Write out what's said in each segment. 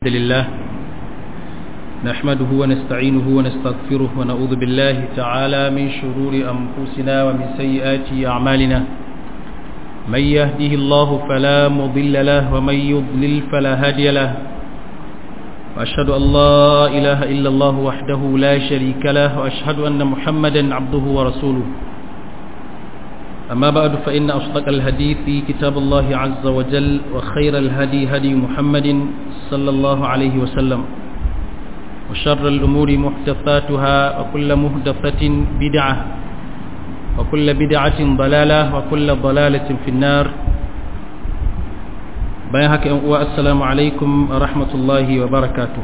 الحمد لله نحمده ونستعينه ونستغفره ونعوذ بالله تعالى من شرور أنفسنا ومن سيئات أعمالنا من يهده الله فلا مضل له ومن يضلل فلا هادي له وأشهد أن لا إله إلا الله وحده لا شريك له وأشهد أن محمدا عبده ورسوله أما بعد فإن أصدق الحديث كتاب الله عز وجل وخير الهدي هدي محمد صلى الله عليه وسلم وشر الأمور محدثاتها وكل محدثة بدعة وكل بدعة ضلالة وكل ضلالة في النار بيهك والسلام عليكم ورحمة الله وبركاته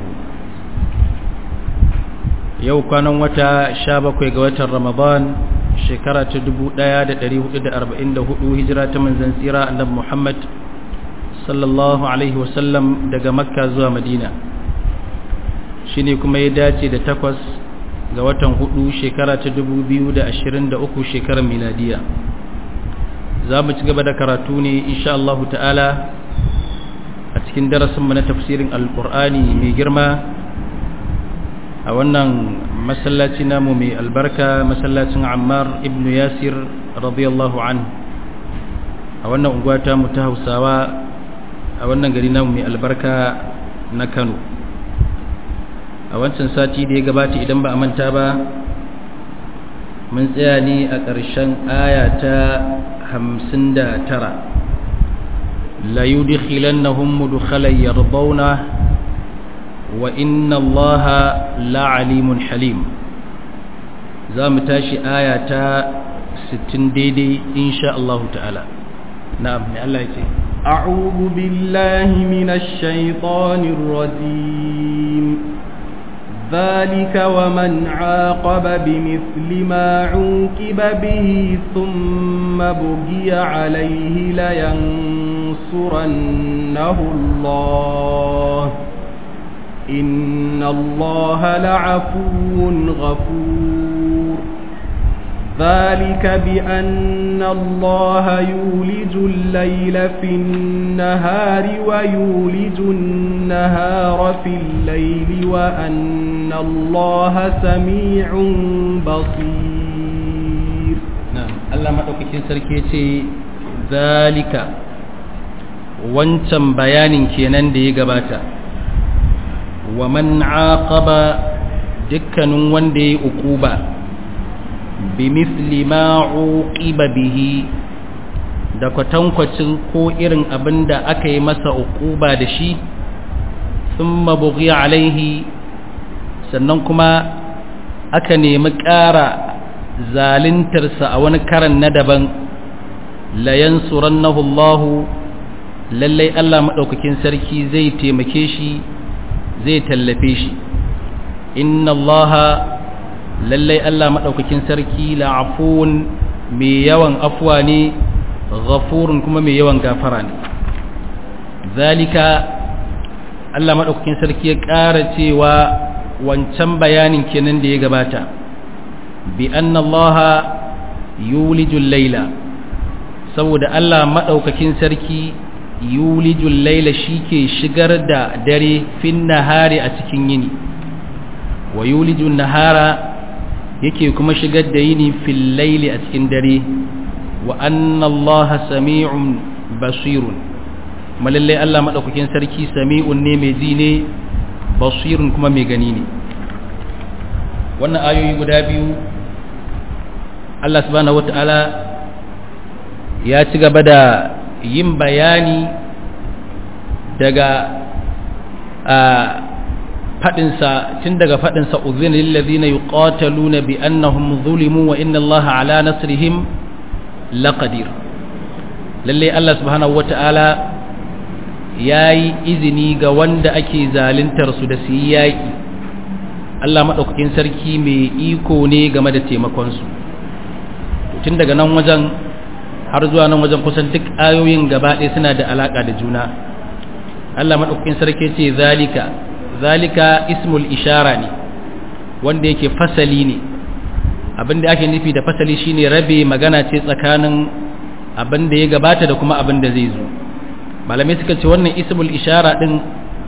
يو كان وتا شابك وقوة رمضان shekara ta 1444 hijira ta manzan tsira annabi Muhammad sallallahu alaihi wasallam daga makka zuwa madina shine kuma ya dace da takwas ga watan hudu shekara ta 2023 shekarar miladiya za mu ci gaba da karatu ne insha Allah ta'ala a cikin darasinmu na tafsirin alkur'ani mai girma a wannan masallaci namu mai albarka masallacin ammar ibn yasir radiyallahu an a wannan unguwa ta mu ta hausawa a wannan gari namu mai albarka na kano a wancan sati da ya gabata idan ba a manta ba mun tsaya ne a ƙarshen aya ta hamsin da tara la yudkhilannahum mudkhalan yardawna وإن الله لعليم حليم زام تاشي آية ستين ديدي إن شاء الله تعالى نعم الله يتي أعوذ بالله من الشيطان الرجيم ذلك ومن عاقب بمثل ما عوقب به ثم بغي عليه لينصرنه الله إن الله لعفو غفور ذلك بأن الله يولج الليل في النهار ويولج النهار في الليل وأن الله سميع بصير نعم الله ما أوكي سركيتي ذلك wancan bayanin kenan da ya gabata wa man aqaba dukkanin wanda ya ukuba bi misli ma uqiba bihi da kwatankwacin ko irin abinda aka yi masa ukuba da shi thumma bughiya alaihi sannan kuma aka nemi ƙara zalintarsa a wani karan na daban la yansurannahu Allah lallai Allah madaukakin sarki zai taimake shi zai tallafe shi inna allaha lallai Allah maɗaukakin sarki la'afun mai yawan afuwa ne ghafurun kuma mai yawan gafara ne zalika Allah maɗaukakin sarki ya ƙara cewa wancan bayanin kenan da ya gabata bi anna allaha yulijul laila saboda Allah maɗaukakin sarki yulijul laila shike shigar da dare fin nahari a cikin yini wa yulijul nahara yake kuma shigar da yini fil laili a cikin dare wa anna allaha sami'un basirun malalle Allah madaukakin sarki sami'un ne mai ji ne basirun kuma mai gani ne wannan ayoyi guda biyu Allah subhanahu wataala ya ci gaba da yin bayani daga faɗinsa tun daga faɗinsa uzin lillazina yuqataluna bi annahum zulimu wa inna allaha ala nasrihim laqadir lalle Allah subhanahu wata'ala yayi izini ga wanda ake zaluntar su da su yi yaki Allah madaukakin sarki mai iko ne game da taimakon su tun daga nan wajen har zuwa nan wajen kusan duk ayoyin gaba ɗaya suna da alaƙa da juna Allah maɗaukakin sarki ce zalika zalika ismul ishara ne wanda yake fasali ne abin da ake nufi da fasali shine rabe magana ce tsakanin abin da ya gabata da kuma abin da zai zo malamai suka ce wannan ismul ishara din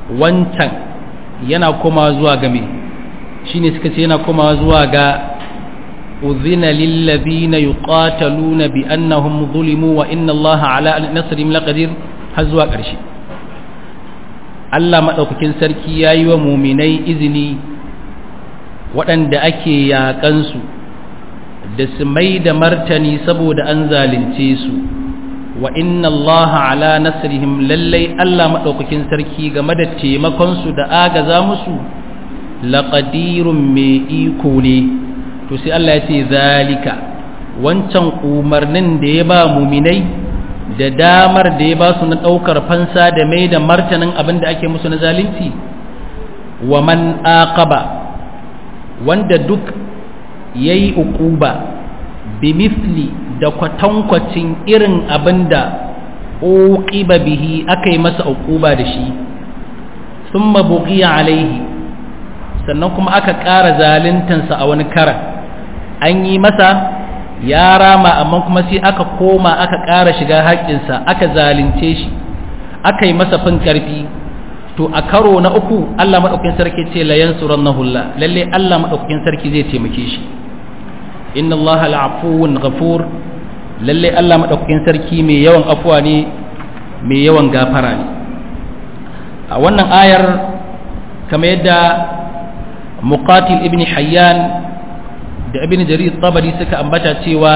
wancan yana koma zuwa ga me shine suka ce yana koma zuwa ga udhina lil ladina yuqataluna bi annahum zulimu wa inna allaha ala nasrihim laqadir har zuwa ƙarshe Allah madaukakin sarki yayi wa muminai izini waɗanda ake yaƙansu da su mai da martani saboda an zalunce su wa inna Allah ala nasrihim lallai Allah maɗaukakin sarki game da taimakonsu da agaza musu laƙadirun mai iko ne to sai Allah ya ce zalika wancan umarnin da ya ba muminai da damar da ya ba su na ɗaukar fansa da mai da martanin abin da ake musu na zalunci wa man aqaba wanda duk ya yi uquba bi misli da kwatankwacin irin abin da uqiba bihi aka yi masa uquba da shi sun mabuƙiya alaihi sannan kuma aka ƙara zaluntansa a wani karan an yi masa ya rama amma kuma sai aka koma aka ƙara shiga haƙƙinsa aka zalunce shi aka yi masa fin ƙarfi to a karo na uku Allah maɗaukakin sarki ce la yansurannahu Allah lalle Allah maɗaukakin sarki zai taimake shi inna Allah al'afuwun ghafur lalle Allah maɗaukakin sarki mai yawan afuwa ne mai yawan gafara ne a wannan ayar kamar yadda muqatil ibn hayyan da ibn jarir tabari suka ambata cewa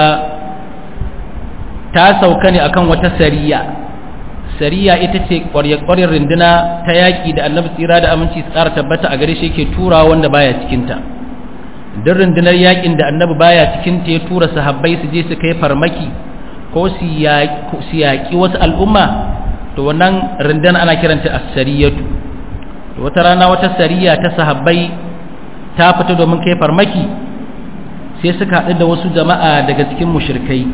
ta sauka ne akan wata sariya sariya ita ce ƙwaryar rinduna ta yaƙi da annabi tsira da aminci su ƙara tabbata a gare shi yake turawa wanda baya cikinta duk rundunar yaƙin da annabi baya cikinta ya tura sahabbai su je su kai farmaki ko su yaƙi wasu al'umma to wannan rundunar ana kiranta as-sariyatu to wata rana wata sariya ta sahabbai ta fita domin kai farmaki sai suka haɗu da wasu jama'a daga cikin mushrikai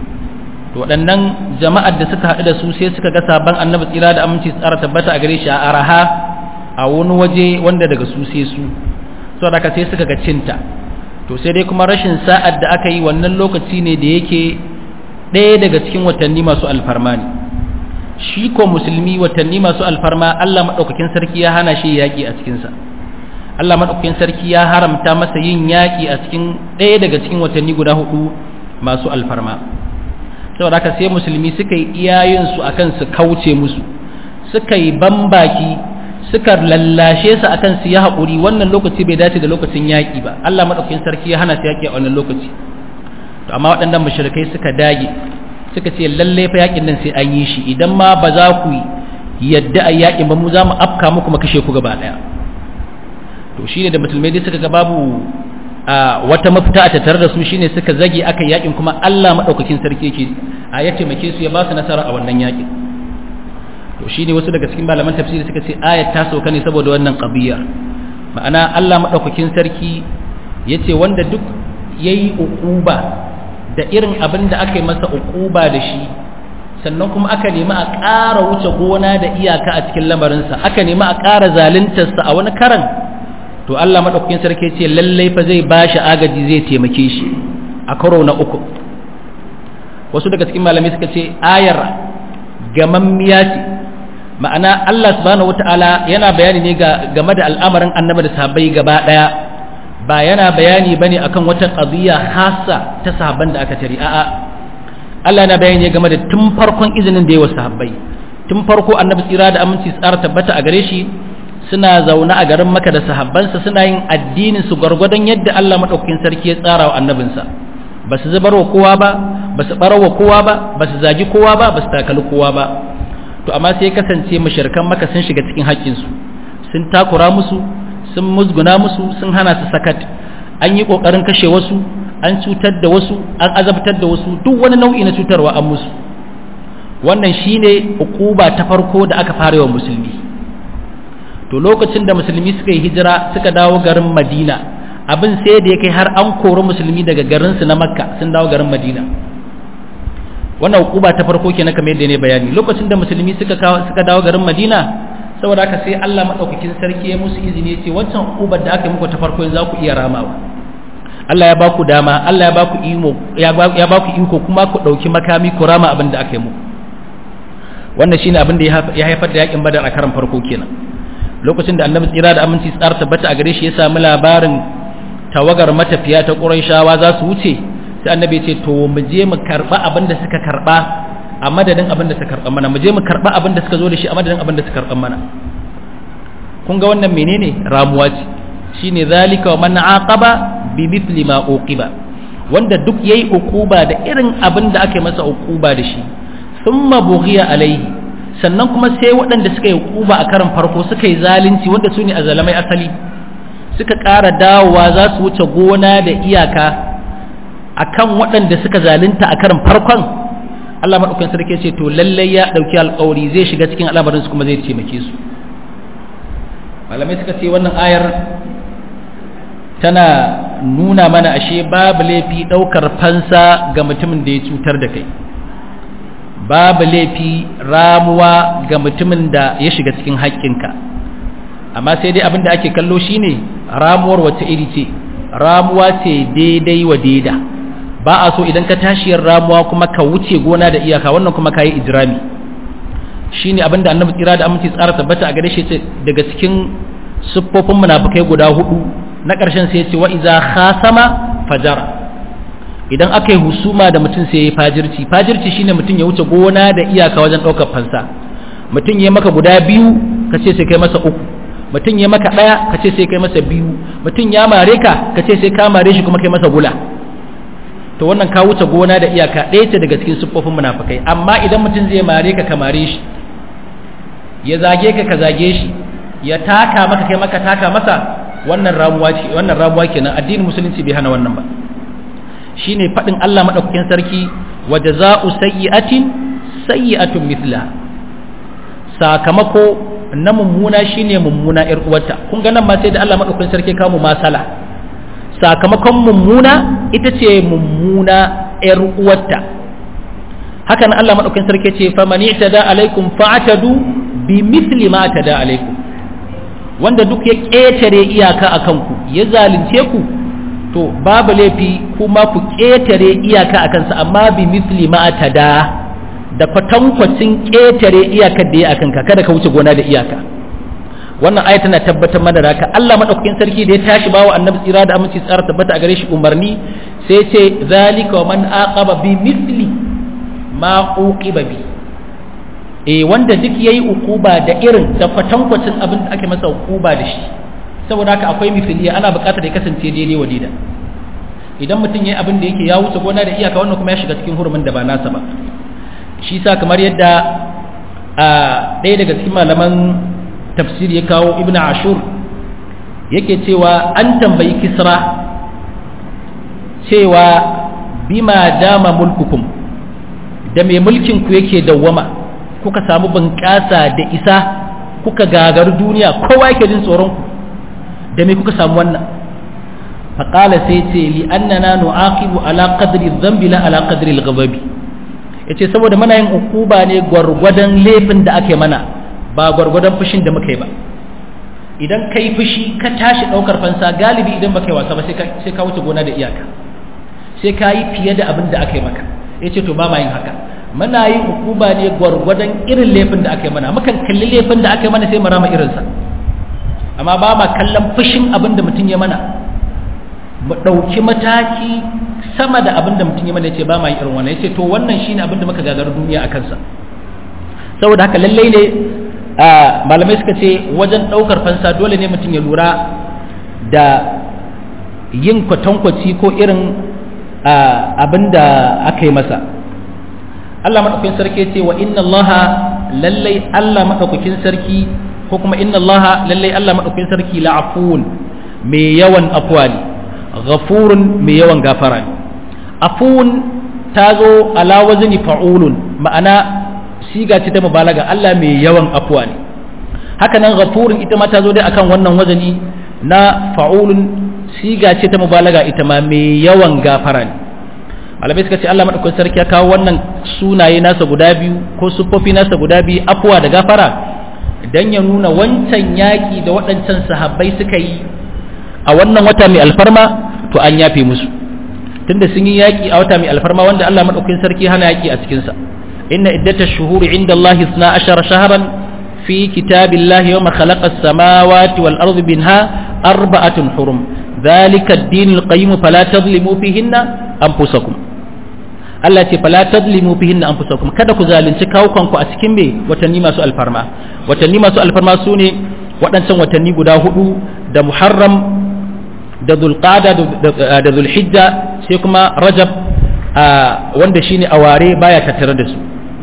to waɗannan jama'ar da suka haɗu da su sai suka ga sabon annabi tsira da aminci tsara tabbata a gare shi a araha a wani waje wanda daga su sai su so da sai suka ga cinta to sai dai kuma rashin sa'ad da aka yi wannan lokaci ne da yake ɗaya daga cikin watanni masu alfarma ne shi ko musulmi watanni masu alfarma Allah maɗaukakin sarki ya hana shi yaƙi a cikinsa Allah maɗaukakin sarki ya haramta masa yin yaƙi a cikin ɗaya daga cikin watanni guda hudu masu alfarma saboda haka sai musulmi suka yi iyayensu akan su kauce musu suka yi bambaki suka lallashe su akan su ya haƙuri wannan lokaci bai dace da lokacin yaƙi ba Allah maɗaukakin sarki ya hana su yaƙi a wannan lokaci to amma waɗannan mushrikai suka dage suka ce lalle fa yaƙin nan sai an yi shi idan ma ba za ku yadda a yaƙin ba mu za mu afka muku mu kashe ku gaba ɗaya to shine da musulmai dai suka ga babu a wata mafita a tattare da su shine suka zage aka yakin kuma Allah madaukakin sarki yake a ya taimake su ya ba su nasara a wannan yakin to shine wasu daga cikin malaman tafsiri suka ce ayat ta sauka ne saboda wannan qadiyya ma'ana Allah madaukakin sarki yace wanda duk yayi uquba da irin abin da aka yi masa uquba da shi sannan kuma aka nemi a ƙara wuce gona da iyaka a cikin lamarinsa aka nemi a ƙara zaluntarsa a wani karan to Allah madaukakin sarki ce lallai fa zai bashi agaji zai taimake shi a karo na uku wasu daga cikin malamai suka ce ayar gamammiya ce ma'ana Allah subhanahu wata'ala yana bayani ne ga game da al'amarin annabi da sahabbai gaba daya ba yana bayani bane akan wata qadiyya khassa ta sahabban da aka tari a'a Allah yana bayani game da tun farkon izinin da ya wa sahabbai tun farko annabi tsira da aminci tsara tabbata a gare shi suna zaune a garin maka da sahabbansa suna yin addinin su gwargwadon yadda Allah maɗaukakin sarki ya tsara wa annabinsa ba su zubar wa kowa ba ba su ɓarar wa kowa ba ba su zagi kowa ba ba su takali kowa ba to amma sai kasance mashirkan maka sun shiga cikin haƙƙinsu sun takura musu sun musguna musu sun hana su sakat an yi ƙoƙarin kashe wasu an cutar da wasu an azabtar da wasu duk wani nau'i na cutarwa an musu wannan shine hukuba ta farko da aka fara wa musulmi to lokacin da musulmi suka yi hijira suka dawo garin madina abin sai da ya kai har an kori musulmi daga garinsu na makka sun dawo garin madina wannan hukuba ta farko kenan kamar yadda ne bayani lokacin da musulmi suka suka dawo garin madina saboda haka sai Allah madaukakin sarki ya musu izini ya ce wancan hukubar da aka yi muku ta farko za ku iya ramawa Allah ya baku dama Allah ya baku imo ya baku iko kuma ku dauki makami ku rama abin da aka yi muku wannan shine abin da ya haifar da yakin badar a karan farko kenan lokacin da annabi tsira da aminci tsara tabbata a gare shi ya samu labarin tawagar matafiya ta ƙurayshawa za su wuce sai annabi ya ce to mu je mu karba abin da suka karba a madadin abin da suka karba mana mu je mu karba abin da suka zo da shi a madadin abin da suka karba mana kun ga wannan menene ramuwa ce shine zalika wa man aqaba bi mithli ma uqiba wanda duk yayi uquba da irin abin da aka masa uquba da shi thumma bughiya alaihi sannan kuma sai waɗanda suka yi uquba a karan farko suka yi zalunci wanda su ne azalamai asali suka ƙara dawowa za su wuce gona da iyaka akan waɗanda suka zalunta a karan farkon Allah maɗaukan sarki ce to lallai ya ɗauki alƙawari zai shiga cikin al'amarinsu kuma zai taimake su malamai suka ce wannan ayar tana nuna mana ashe babu laifi ɗaukar fansa ga mutumin da ya cutar da kai babu laifi ramuwa ga mutumin da ya shiga cikin haƙƙinka amma sai dai abin da ake kallo shine ramuwar wata iri ce ramuwa ce daidai wa daida ba a so idan ka tashiyar ramuwa kuma ka wuce gona da iyaka wannan kuma ka yi ijirami shine abin da annabi tsira da aminci tsara tabbata a gare shi ce daga cikin siffofin munafikai guda hudu na ƙarshen sai ce wa iza khasama fajara idan aka yi husuma da mutum sai ya yi fajirci fajirci shine mutum ya wuce gona da iyaka wajen ɗaukar fansa mutum ya maka guda biyu ka ce sai kai masa uku mutum ya maka ɗaya ka ce sai kai masa biyu mutum ya mare ka ka ce sai ka mare shi kuma kai masa gula to wannan ka wuce gona da iyaka ɗaya ce daga cikin siffofin munafikai amma idan mutum zai mare ka ka mare shi ya zage ka ka zage shi ya taka maka kai maka taka masa wannan ramuwa ce wannan ramuwa kenan addinin musulunci bai hana wannan ba shine fadin Allah madaukakin sarki wa jazaa'u sayyi'atin sayyi'atun mithla sakamako na mummuna shine mummuna yar uwarta kun ga nan ma sai da Allah madaukakin sarki kawo masala sakamakon mummuna ita ce mummuna yar uwarta haka nan Allah madaukakin sarki ce faman i'tada alaikum fa'tadu bi mithli ma tada alaikum wanda duk ya ƙetare iyaka a kanku ya zalunce ku to babu laifi kuma ku ƙetare iyaka a kansa amma bi misli ma da da kwatankwacin ƙetare iyakar da ya a kanka kada ka wuce gona da iyaka wannan aya tana tabbatar mana da haka Allah madaukakin sarki da ya tashi bawa annabi tsira da aminci tsara tabbata a gare shi umarni sai ce zalika wa man aqaba bi misli ma uqiba bi eh wanda duk yayi ukuba da irin da kwatankwacin abin da ake masa ukuba da shi saboda haka akwai mithiliya ana buƙatar ya kasance daidai wa daida idan mutum yayi abin da yake ya wuce gona da iyaka wannan kuma ya shiga cikin hurumin da ba nasa ba shi sa kamar yadda a ɗaya daga cikin malaman tafsiri ya kawo ibnu ashur yake cewa an tambayi kisra cewa bima dama mulkukum da mai mulkin ku yake dawwama kuka samu bunƙasa da isa kuka gagar duniya kowa yake jin tsoron ku da me kuka samu wannan faƙala sai ce li annana nu'aqibu ala qadri dhanbi la ala qadri al-ghadabi yace saboda muna yin ukuba ne gwargwadon laifin da ake mana ba gwargwadon fushin da muka yi ba idan kai fushi ka tashi daukar fansa galibi idan baka yi wasa ba sai ka sai ka wuce gona da iyaka sai ka yi fiye da abin da aka yi maka yace to ba ma yin haka muna yin hukuma ne gwargwadon irin laifin da aka yi mana mukan kalli laifin da aka yi mana sai mu rama irinsa amma ba ma kallon fushin abin da mutum ya mana mu ɗauki mataki sama da abin da mutum ya mana ya ce ba ma yi irin wannan ya ce to wannan shi ne abin da muka gagar duniya a kansa saboda haka lallai ne malamai suka ce wajen ɗaukar fansa dole ne mutum ya lura da yin kwatankwaci ko irin abin da aka yi masa Allah maɗaukakin sarki ce wa inna Allah lallai Allah maɗaukakin sarki ko kuma inna Allah lallai Allah maɗaukakin sarki la'afun mai yawan afuwa ne ghafurun mai yawan gafara ne afun ta zo ala wazni fa'ulun ma'ana siga ce ta mubalaga Allah mai yawan afuwa ne haka nan ghafurun ita ma ta zo dai akan wannan wazani na fa'ulun siga ce ta mubalaga ita ma mai yawan gafara ne malamai suka ce Allah madaukakin sarki ya kawo wannan sunaye nasa guda biyu ko siffofi nasa guda biyu afuwa da gafara dan ya nuna wancan yaki da waɗancan sahabbai suka yi a wannan wata mai alfarma to an yafe musu tunda sun yi yaki a wata mai alfarma wanda Allah madaukakin sarki hana yaki a cikin sa inna iddatash shuhuri inda Allah 12 shahran في كتاب الله يوم خلق السماوات والأرض منها أربعة حرم ذلك الدين القيم فلا تظلموا فيهن أنفسكم Allah ce fala tadlimu fihinna anfusakum kada ku zalunci kawukanku a cikin me watanni masu alfarma watanni masu alfarma sune waɗancan watanni guda hudu da Muharram da Dhulqa'da da Dhulhijja sai kuma Rajab wanda shine aware baya tattare da su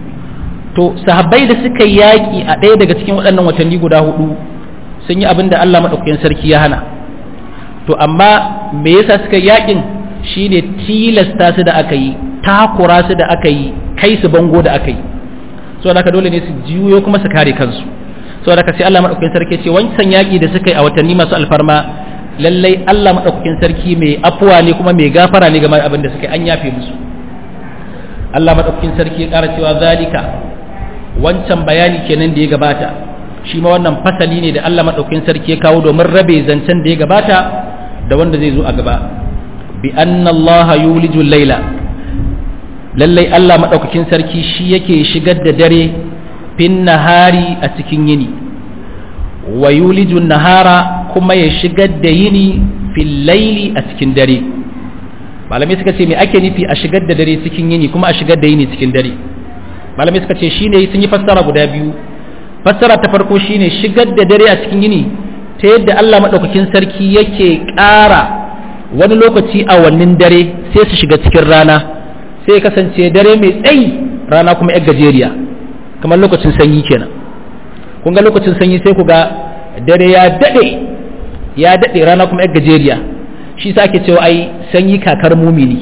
to sahabbai da suka yaki a ɗaya daga cikin waɗannan watanni guda hudu sun yi abin da Allah madaukakin sarki ya hana to amma me yasa suka yakin shine tilasta su da aka yi takura su da aka yi kai su bango da aka yi so da dole ne su juyo kuma su kare kansu so da sai Allah madaukakin sarki ce wancan yaki da suka yi a watanni masu alfarma lallai Allah madaukakin sarki mai afuwa ne kuma mai gafara ne game da abin da suka yi an yafe musu Allah madaukakin sarki ya ƙara cewa zalika wancan bayani kenan da ya gabata shi ma wannan fasali ne da Allah madaukakin sarki ya kawo domin rabe zancen da ya gabata da wanda zai zo a gaba bi anna Allah yulijul laila lallai Allah maɗaukakin sarki shi yake shigar da dare fin nahari a cikin yini wa yulijun nahara kuma ya shigar da yini fil laili a cikin dare malamai suka ce me ake nufi a shigar da dare cikin yini kuma a shigar da yini cikin dare malamai suka ce shine sun yi fassara guda biyu fassara ta farko shine shigar da dare a cikin yini ta yadda Allah maɗaukakin sarki yake ƙara wani lokaci a wannan dare sai su shiga cikin rana sai kasance dare mai tsayi rana kuma yar gajeriya kamar lokacin sanyi kenan kun ga lokacin sanyi sai ku ga dare ya dade ya dade rana kuma yar gajeriya shi sa ake cewa ai sanyi kakar mumini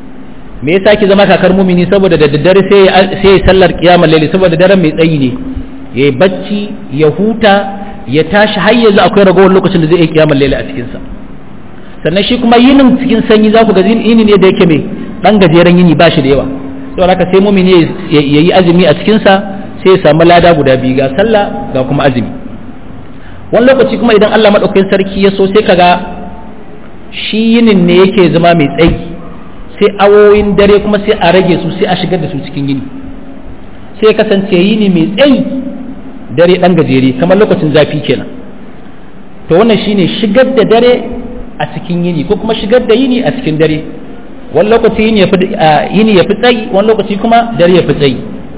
me yasa ake zama kakar mumini saboda da daddare sai sai sallar kiyamar laili saboda daren mai tsayi ne yayi bacci ya huta ya tashi har yanzu akwai ragowar lokacin da zai yi kiyamar laili a cikin sa sannan shi kuma yinin cikin sanyi za ku ga yini ne da yake mai dan gajeren yini ba shi da yawa saboda haka sai mumini ya yi azumi a cikinsa sai ya samu lada guda biyu ga sallah ga kuma azumi wani lokaci kuma idan Allah maɗaukakin sarki ya so sai kaga shi yinin ne yake zama mai tsayi sai awoyin dare kuma sai a rage su sai a shigar da su cikin yini sai ya kasance yini mai tsayi dare dan gajere kamar lokacin zafi kenan to wannan shine shigar da dare a cikin yini ko kuma shigar da yini a cikin dare wani lokaci yini ya fi tsayi wani lokaci kuma dare ya fi tsayi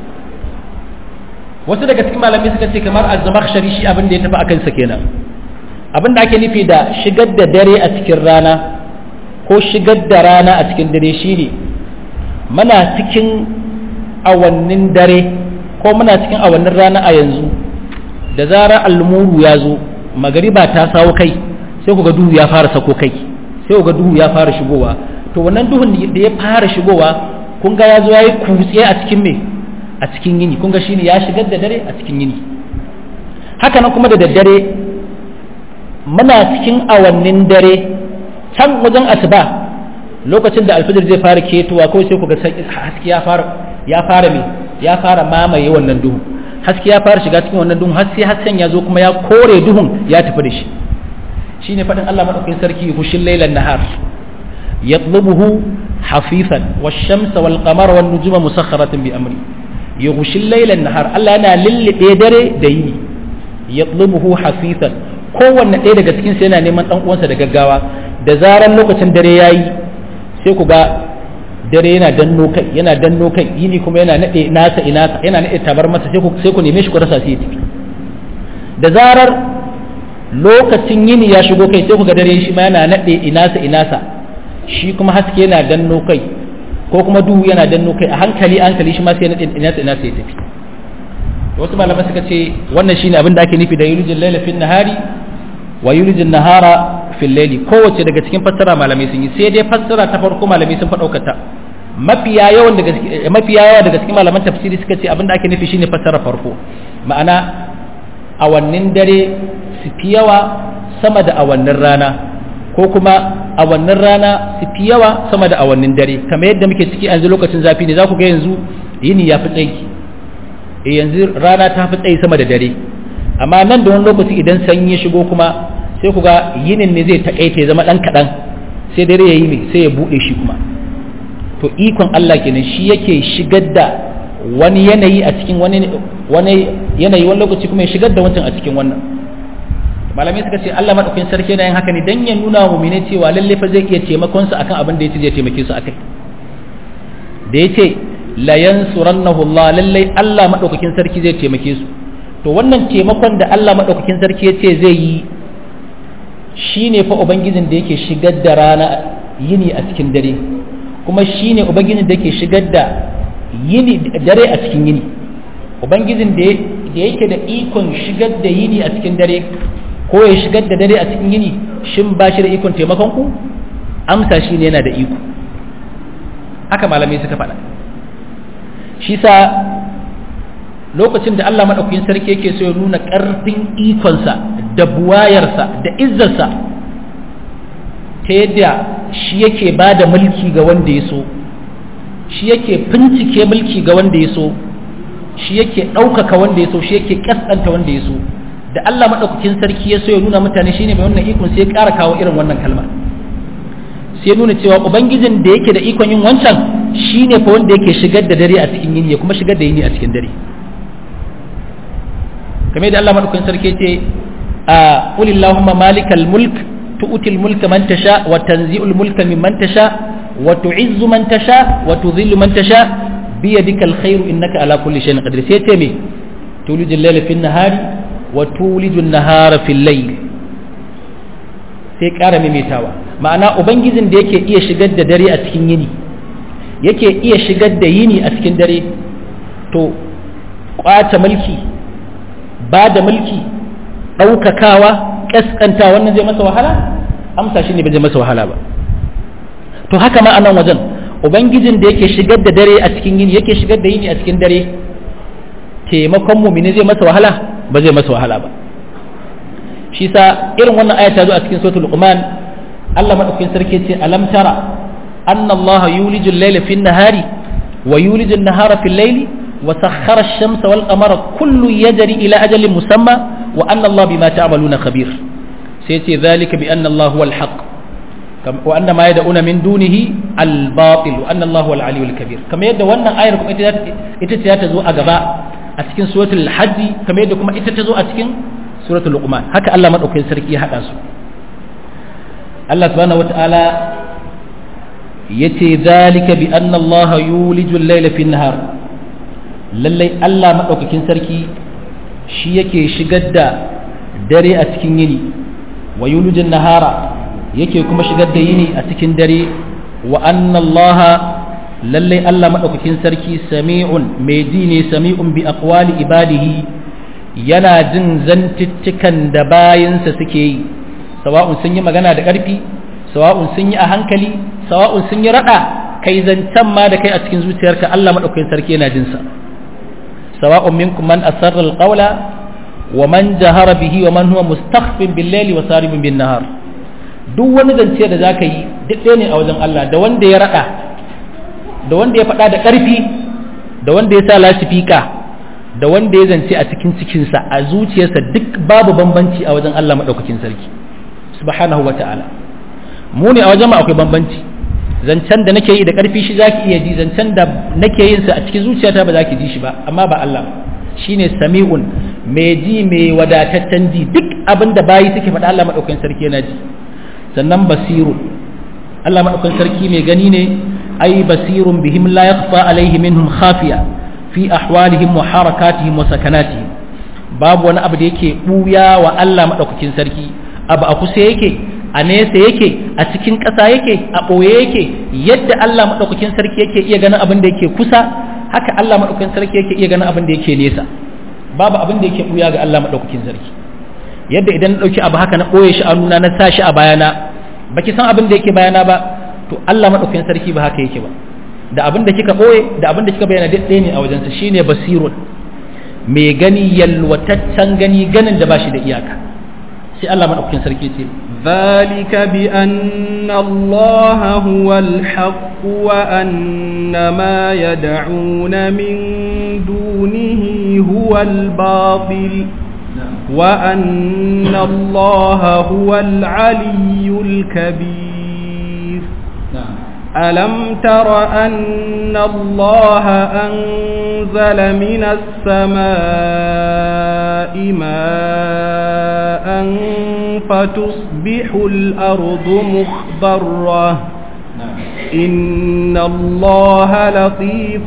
wasu daga cikin malamai suka ce kamar azzamakshari shi abin da ya tafi akan sa kenan abin da ake nufi da shigar da dare a cikin rana ko shigar da rana a cikin dare shine muna cikin awannin dare ko muna cikin awannin rana a yanzu da zarar almuru ya zo magariba ta sawo kai sai ku ga duhu ya fara sako kai sai ku ga duhu ya fara shigowa to wannan duhun da ya fara shigowa kun ga ya zo ya yi kutse a cikin me a cikin yini kun ga shine ya shigar da dare a cikin yini haka nan kuma da daddare muna cikin awannin dare can wajen asuba lokacin da alfijir zai fara ketowa kawai sai ku ga haske ya fara ya fara me ya fara mamaye wannan duhu haske ya fara shiga cikin wannan duhun har sai hasken ya zo kuma ya kore duhun ya tafi da shi shine faɗin Allah madaukakin sarki hushin lailan nahar yatlubuhu hafifan wash-shamsa wal-qamara wan-nujuma musakhkharatin bi amri yughshil laylan nahar Allah yana lillibe dare da yini yatlubuhu hafifan kowanne ɗaya daga cikin yana neman dan uwansa da gaggawa da zaran lokacin dare yayi sai ku ga dare yana danno kai yana danno kai yini kuma yana nade nasa ina yana nade tabar masa sai ku sai ku neme shi ku rasa sai ya tafi da zarar lokacin yini ya shigo kai sai ku ga dare shi ma yana nade inasa inasa shi kuma haske yana danno kai ko kuma duhu yana danno kai a hankali hankali shi ma sai nade inasa inasa ya tafi wasu malamai suka ce wannan shine abin da ake nufi da yulijin laila fil nahari wa yulijin nahara fil laili kowace daga cikin fassara malamai sun yi sai dai fassara ta farko malamai sun faɗaukata mafiya yawan daga mafiya yawa daga cikin malaman tafsiri suka ce abin da ake nufi shine fassara farko ma'ana awannin dare su fi yawa sama da awannin rana ko kuma awannin rana su fi yawa sama da awannin dare kamar yadda muke ciki yanzu lokacin zafi ne za ku ga yanzu yini ya fi tsayi e yanzu rana ta fi tsayi sama da dare amma nan da wani lokaci idan sanyi ya shigo kuma sai ku ga yinin ne zai taƙaita ya zama ɗan kaɗan sai dare ya yi mai sai ya buɗe shi kuma to ikon Allah kenan shi yake shigar da wani yanayi a cikin wani wani yanayi wani lokaci kuma ya shigar da wancan a cikin wannan malamai suka ce Allah madaukakin sarki yana yin haka ne dan ya nuna wa mu'mini cewa lalle fa zai iya taimakon su akan abin da yace zai taimake su akai da yace la yansurannahu Allah lalle Allah madaukakin sarki zai taimake su to wannan taimakon da Allah madaukakin sarki yace zai yi shine fa ubangijin da yake shigar da rana yini a cikin dare kuma shine ubangijin da yake shigar da yini dare a cikin yini ubangijin da yake da ikon shigar da yini a cikin dare ko ya shigar da dare a cikin yini shin ba shi da ikon taimakon ku amsa shi ne yana da iko haka malamai suka faɗa shi sa lokacin da Allah maɗaukakin sarki yake so ya nuna ƙarfin ikonsa da buwayarsa da izzarsa ta yadda shi yake ba da mulki ga wanda ya so shi yake bincike mulki ga wanda ya so shi yake ɗaukaka wanda ya so shi yake ƙasƙanta wanda ya so da Allah maɗaukakin sarki ya so ya nuna mutane shi ne mai wannan ikon sai ya ƙara kawo irin wannan kalma sai ya nuna cewa ubangijin da yake da ikon yin wancan shi ne fa wanda yake shigar da dare a cikin yini ya kuma shigar da yini a cikin dare kamar da Allah maɗaukakin sarki ya ce a qulillahumma malikal mulk tu'til mulka man tasha wa tanzi'ul mulka mimman tasha wa tu'izzu man tasha wa tudhillu man tasha biyadikal khairu innaka ala kulli shay'in qadir sai ce me tulijul layla fin nahari wa tulijun nahara fil layl sai ƙara maimaitawa ma'ana ubangijin da yake iya shigar da dare a cikin yini yake iya shigar da yini a cikin dare to kwace mulki ba da mulki ɗaukakawa ƙasƙanta wannan zai masa wahala amsa shi ne ba zai masa wahala ba to haka ma a nan wajen ubangijin da yake shigar da dare a cikin yini yake shigar da yini a cikin dare taimakon mumini zai masa wahala ba zai masa wahala ba shi sa irin wannan aya ta zo a cikin suratul luqman Allah madaukakin sarki ce alam tara anna Allah yuliju al-layla fi an-nahari wa yuliju an-nahara fi al-layli wa sakhkhara ash-shamsa wal qamara kullu yajri ila ajalin musamma wa anna Allah bima ta'maluna khabir sai ce zalika bi anna Allah huwa al-haqq wa anna ma yad'una min dunihi al-batil wa anna Allah huwa al-aliyyul kabir kamar yadda wannan ayar kuma ita ce ta zo a gaba a cikin suratul hajj kamar yadda kuma ita ta zo a cikin suratul luqman haka Allah madaukakin sarki ya hada su Allah subhanahu wataala yace zalika bi anna Allah yuliju al-layla fi an-nahar lallai Allah madaukakin sarki shi yake shigar da dare a cikin yini wa yuliju an-nahara yake kuma shigar da yini a cikin dare wa anna Allah lallai Allah madaukakin sarki sami'un mai ji ne sami'un bi aqwali ibadihi yana jin zantuttukan da bayansa suke yi sawa'un sun yi magana da ƙarfi sawa'un sun yi a hankali sawa'un sun yi raɗa kai zancen ma da kai a cikin zuciyarka Allah maɗaukakin sarki yana jin sa sawa'un minkum man asarra alqawla wa man jahara bihi wa man huwa mustakhfin bil layli wa saribun bin nahar duk wani zance da zaka yi duk ɗaya ne a wajen Allah da wanda ya raɗa da wanda ya faɗa da ƙarfi da wanda ya sa lasifika da wanda ya zance a cikin cikinsa a zuciyarsa duk babu bambanci a wajen Allah maɗaukakin sarki subhanahu wa ta'ala mu ne a wajen ma akwai bambanci zancen da nake yi da ƙarfi shi zaki iya ji zancen da nake yin sa a cikin zuciyata ba za ki ji shi ba amma ba Allah shine sami'un mai ji mai wadataccen ji duk abin da bayi suke faɗa Allah maɗaukakin sarki yana ji sannan basiru Allah maɗaukakin sarki mai gani ne ai basirun bihim la yakhfa alaihi minhum khafiya fi ahwalihim wa harakatihim wa sakanatihim babu wani abu da yake buya wa Allah madaukakin sarki abu a kusa yake a nesa yake a cikin ƙasa yake a ɓoye yake yadda Allah madaukakin sarki yake iya ganin abin da yake kusa haka Allah madaukakin sarki yake iya ganin abin da yake nesa babu abin da yake buya ga Allah madaukakin sarki yadda idan na dauki abu haka na ɓoye shi a nuna na sa shi a bayana baki san abin da yake bayana ba to Allah madaukakin sarki ba haka yake ba da abin da kika ɓoye da abin da kika bayyana duk ɗaya ne a wajensa shine basirun mai gani yalwataccen gani ganin da ba shi da iyaka sai Allah maɗaukakin sarki ce ذلك بأن الله هو الحق وأن ما يدعون من دونه هو الباطل وأن الله هو العلي الكبير ألم تر أن الله أنزل من السماء ماء فتصبح الأرض مخضرة إن الله لطيف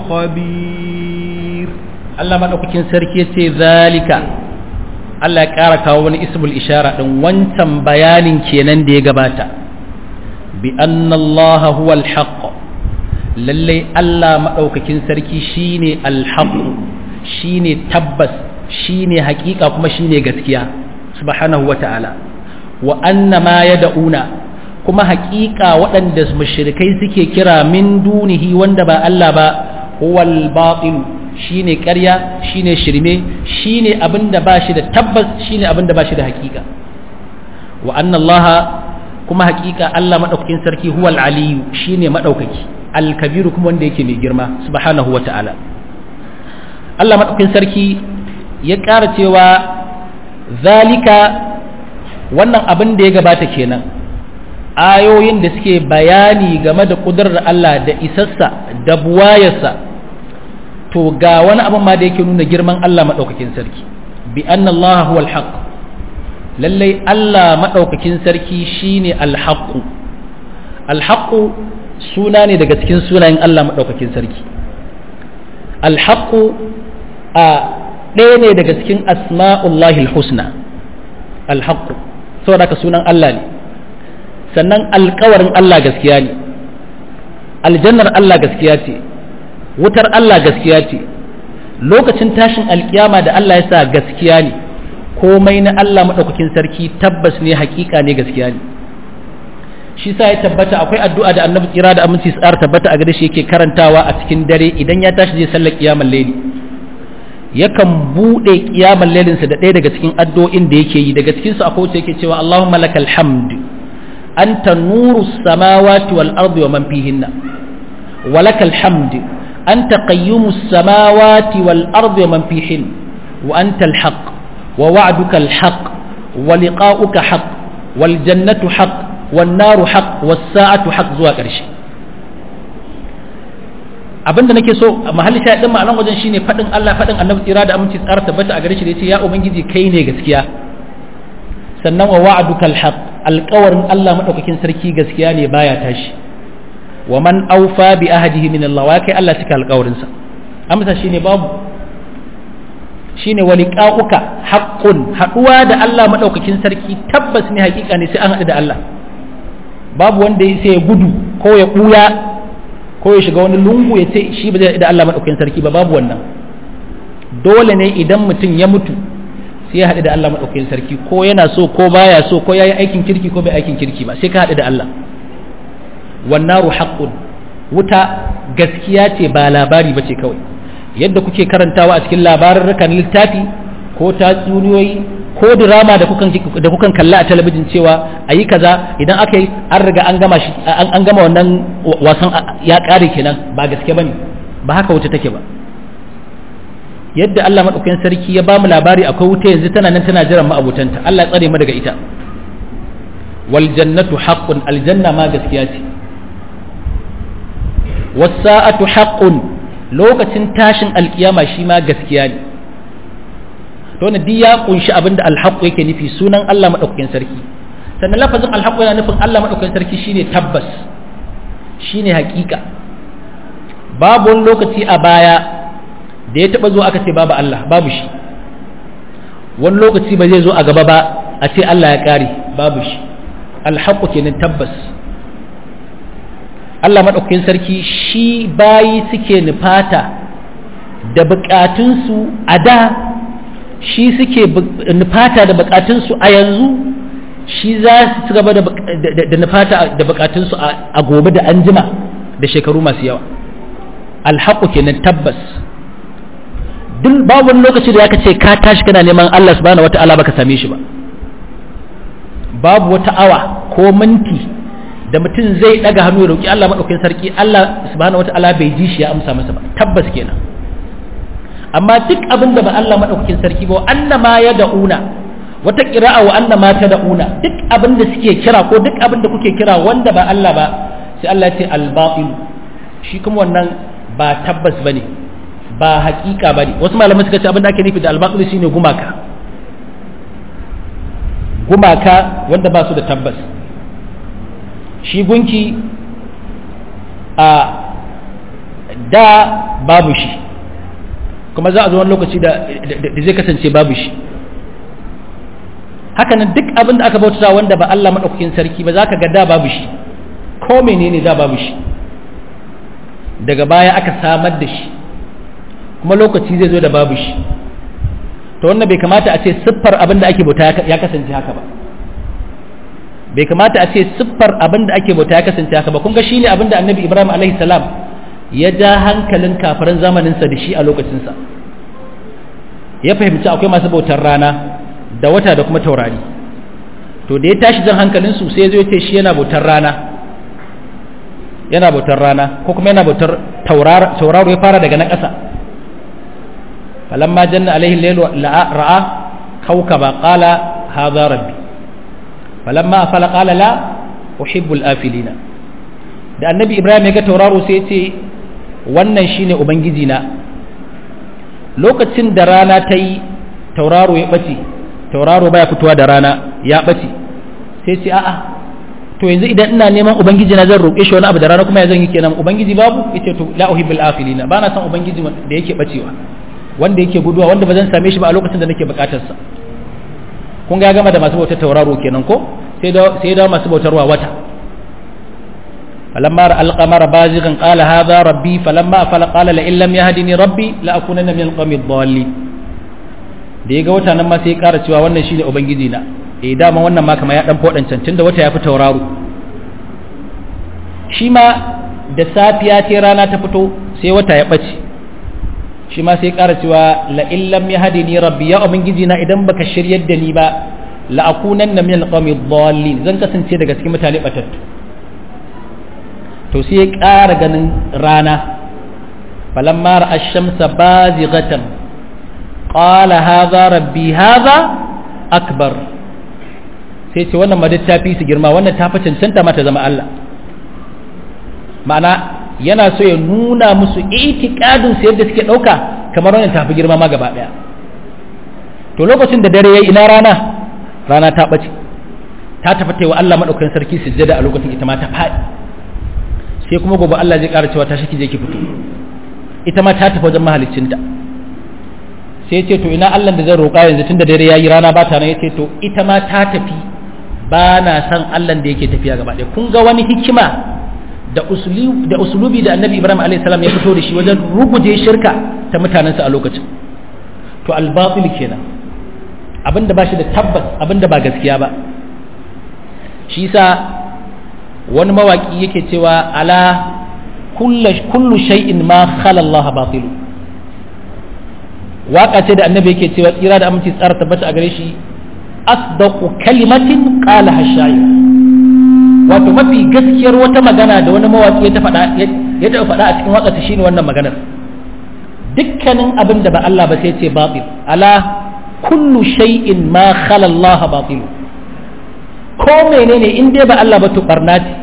خبير Allah maɗaukakin sarki ce zalika Allah ya ƙara kawo wani ismul ishara ɗin wancan bayanin kenan da ya gabata bi annallaha huwal haqq lallai Allah maɗaukakin sarki shine alhaq shine tabbas shine haƙiƙa kuma shine gaskiya subhanahu wata'ala wa anna ma yad'una kuma haƙiƙa waɗanda mushrikai suke kira min dunihi wanda ba Allah ba huwal batil shine ƙarya shine shirme shine abinda ba shi da tabbas shine abinda ba shi da haƙiƙa wa anna Allah kuma haƙiƙa Allah madaukakin sarki huwal aliyu shine madaukaki al-kabiru kuma wanda yake mai girma subhanahu wata'ala Allah madaukakin sarki ya ƙara cewa zalika wannan abin da ya gabata kenan ayoyin da suke bayani game da ƙudurar Allah da isassa da buwayarsa to ga wani abin ma da yake nuna girman Allah maɗaukakin sarki bi anna Allah huwa al lallai Allah maɗaukakin sarki shine al-haqq al-haqq suna ne daga cikin sunayen Allah maɗaukakin sarki al-haqq a ɗaya ne daga cikin asma'ullahi al-husna al-haqq saboda ka sunan Allah ne sannan alkawarin Allah gaskiya ne aljannar Allah gaskiya ce wutar Allah gaskiya ce lokacin tashin alkiyama da Allah ya sa gaskiya ne komai na Allah maɗaukakin sarki tabbas ne hakika ne gaskiya ne shi sa ya tabbata akwai addu'a da annabi tsira da aminci tsar tabbata a gare shi yake karantawa a cikin dare idan ya tashi zai sallar kiyamar laili yakan buɗe kiyamar lailinsa da ɗaya daga cikin addu'o'in da yake yi daga cikinsu akwai wacce yake cewa Allahumma lakal hamd أنت نور السماوات والأرض ومن فيهن ولك الحمد أنت قيوم السماوات والأرض ومن فيهن وأنت الحق ووعدك الحق ولقاؤك حق والجنة حق والنار حق والساعة حق زوا ƙarshe abinda nake so mahalli sha din ma'anar wajen shine fadin Allah fadin Annabi tsira da aminci tsara tabbata a gare shi da yace ya ubangiji kai ne gaskiya sannan wa wa'adukal haqq alƙawarin Allah madaukakin sarki gaskiya ne baya tashi wa man awfa bi ahdihi min Allah wa kai Allah cika alƙawarin sa amsa shine babu shine wa liqa'uka haqqun haduwa da Allah madaukakin sarki tabbas ne hakika ne sai an hadu da Allah babu wanda sai ya gudu ko ya buya ko ya shiga wani lungu ya ce shi ba zai da Allah madaukakin sarki ba babu wannan dole ne idan mutum ya mutu sai ya haɗu da Allah maɗaukakin sarki ko yana so ko baya so ko yayi aikin kirki ko bai aikin kirki ba sai ka haɗu da Allah wannaru haqqun wuta gaskiya ce ba labari bace kawai yadda kuke karantawa a cikin labarurrukan littafi ko tatsuniyoyi ko drama da kukan da kukan kalla a talabijin cewa ayi kaza idan aka yi an riga an gama shi an gama wannan wasan ya kare kenan ba gaske bane ba haka wuta take ba yadda Allah maɗaukakin sarki ya ba mu labari akwai wuta yanzu tana nan tana jiran ma'abutanta Allah ya tsare mu daga ita wal jannatu haqqun aljanna ma gaskiya ce was sa'atu haqqun lokacin tashin alkiyama shi ma gaskiya ne to ne ya kunshi abinda alhaq yake nufi sunan Allah maɗaukakin sarki sannan lafazin alhaq yana nufin Allah maɗaukakin sarki shine tabbas shine hakika babu wani lokaci a baya da ya taba zo aka ce babu Allah babu shi wani lokaci ba zai zo a gaba ba a ce Allah ya kare babu shi alhaqqu kenan tabbas Allah madaukakin sarki shi bayi suke nufata da bukatunsu a da shi suke nufata da bukatunsu a yanzu shi za su ci gaba da nufata da bukatunsu a gobe da anjima da shekaru masu yawa alhaqqu kenan tabbas duk babu wani lokaci da ya ce ka tashi kana neman Allah subhanahu wata'ala baka same shi ba babu wata awa ko minti da mutum zai daga hannu ya roki Allah madaukakin sarki Allah subhanahu wata'ala bai ji shi ya amsa masa ba tabbas kenan amma duk abin da ba Allah madaukakin sarki ba anna ma ya da'una wata qira'a wa anna ma ta da'una duk abin da suke kira ko duk abin da kuke kira wanda ba Allah ba sai sai Allah ya ce al-batil shi kuma wannan ba tabbas bane ba hakika bane wasu malamai suka ce abin da ake nufi da al-batil shine gumaka gumaka wanda ba su da tabbas shi gunki a da babu shi kuma za a zo wani lokaci da zai kasance babu shi hakanan duk abin da aka bauta wanda ba Allah maɗaukakin sarki ba za ka ga da babu shi ko menene da babu shi daga baya aka samar da shi kuma lokaci zai zo da babu shi to wannan bai kamata a ce siffar abin da ake bauta ya kasance haka ba bai kamata a ce siffar abin da ake bauta ya kasance haka ba kun ga shine abin da annabi ibrahim alaihi salam ya ja hankalin kafiran zamaninsa da shi a lokacinsa ya fahimci akwai masu bautar rana da wata da kuma taurari to da ya tashi jan hankalinsu sai ya zo ce shi yana bautar rana yana bautar rana ko kuma yana bautar tauraro ya fara daga na ƙasa falamma janna alaihi lailu ra'a kawkaba qala hadha rabbi falamma afala qala la uhibbul afilina da annabi ibrahim ya ga tauraro sai ya ce wannan shine ubangiji na lokacin da rana ta yi tauraro ya ɓace tauraro baya fitowa da rana ya ɓace sai ce a'a to yanzu idan ina neman ubangiji na zan roƙe shi wani abu da rana kuma ya zan yi kenan ubangiji babu yace to la uhibbul afilina ba na son ubangiji da yake bacewa wanda yake guduwa wanda ba zan same shi ba a lokacin da nake bukatar sa kun ga gama da masu bautar tauraro kenan ko sai da sai da masu bautarwa wata فلما رأى القمر بازغا قال هذا ربي فلما أفل قال لئن لم يهدني ربي لأكونن من القوم الضالين da ya ga wata nan ma sai ya ƙara cewa wannan shine ubangiji na eh dama wannan ma kama ya dan fodan can tunda wata ya fi tauraro shi ma da safiya ce rana ta fito sai wata ya bace shi ma sai ya ƙara cewa la in lam yahdini rabbi ya ubangiji na idan baka shiryar da ni ba la akunanna min alqawmi dhallin zan kasance daga cikin mutane batattu to sai ya ƙara ganin rana falamma ra'a ash-shamsa bazighatan qala hadha rabbi hadha akbar sai ce wannan madad ta fi su girma wannan ta fi cancanta mata zama Allah ma'ana yana so ya nuna musu itikadin su yadda suke ɗauka kamar wannan ta fi girma ma gaba ɗaya to lokacin da dare yayi ina rana rana ta ɓace ta tafi wa Allah madaukakin sarki sujjada a lokacin ita ma ta faɗi sai kuma gobe Allah zai ƙara cewa ta shaki je ki fito ita ma ta tafi wajen mahaliccinta sai ce to ina Allah da zan roƙa yanzu tunda dare yayi rana ba ta nan yace to ita ma ta tafi ba na san Allah da yake tafiya gaba ɗaya kun ga wani hikima da usulubi da usulubi da Annabi Ibrahim alaihi salam ya fito da shi wajen ruguje shirka ta mutanensa a lokacin to al-batil kenan abinda ba shi da tabbas abinda ba gaskiya ba shi yasa wani mawaki yake cewa ala kullu shay'in ma khala Allah batilu waka ce da annabi yake cewa tsira da aminci tsara tabbata a gare shi asdaqu kalimatin qala hashayi wato mafi gaskiyar wata magana da wani mawaki ya ta faɗa ya ta faɗa a cikin wakata shine wannan maganar dukkanin abin da ba Allah ba sai ce batil ala kullu shay'in ma khala Allah batilu ko menene in dai ba Allah ba to barna ce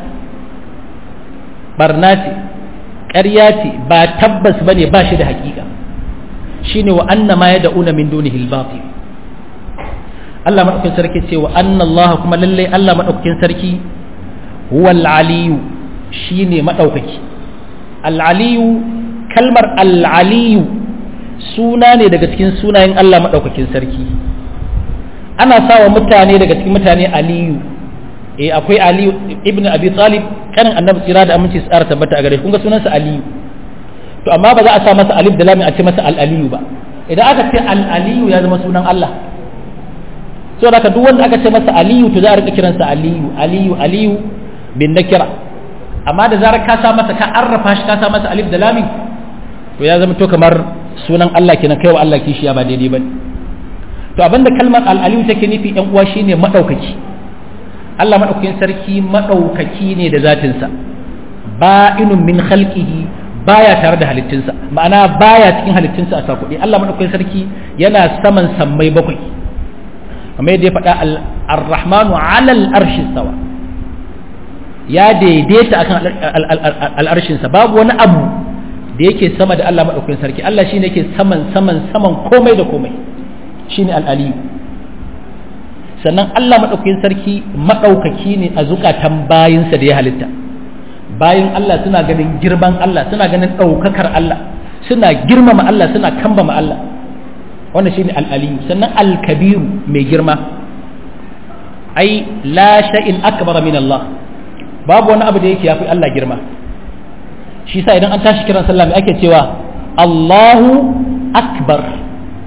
barna ce ƙarya ce ba tabbas ba ne ba shi da hakika shine wa anna ma yad'una min dunihi al-batil Allah madaukakin sarki ce wa anna Allah kuma lalle Allah madaukakin sarki huwa al-aliyu shine madaukaki al-aliyu kalmar al-aliyu suna ne daga cikin sunayen Allah madaukakin sarki ana sawa mutane daga cikin mutane aliyu eh akwai aliyu ibnu abi talib kanin annabi tsira da aminci tsara tabbata a gare kun ga sunansa aliyu to amma ba za a sa masa alif da lam a ce masa al aliyu ba idan aka ce al aliyu ya zama sunan Allah so da duk wanda aka ce masa aliyu to za a rika kiransa aliyu aliyu aliyu bin nakira amma da zarar ka sa masa ka arrafa shi ka sa masa alif da lam to ya zama to kamar sunan Allah kenan kai wa Allah kishiya ba daidai bane to abinda kalmar al'aliyu take nufi yan uwa shine madaukaki Allah madaukakin sarki madaukaki ne da zatinsa ba'inun min khalqihi baya tare da halittinsa ma'ana baya cikin halittinsa a sakudi Allah madaukakin sarki yana saman sammai bakwai kamar yadda ya faɗa ar-rahmanu 'ala al-arshi sawa ya daidaita akan al'arshinsa babu wani abu da yake sama da Allah maɗaukakin sarki Allah shine yake saman saman saman komai da komai shine al'aliyu sannan Allah maɗaukakin sarki maɗaukaki ne a zukatan bayinsa da ya halitta bayin Allah suna ganin girman Allah suna ganin ɗaukakar Allah suna girmama Allah suna kambama Allah wannan shine al'aliyu sannan al-kabiru mai girma ai la shay'in akbar min Allah babu wani abu da yake yafi Allah girma shi sa idan an tashi kiran sallah mai ake cewa Allahu akbar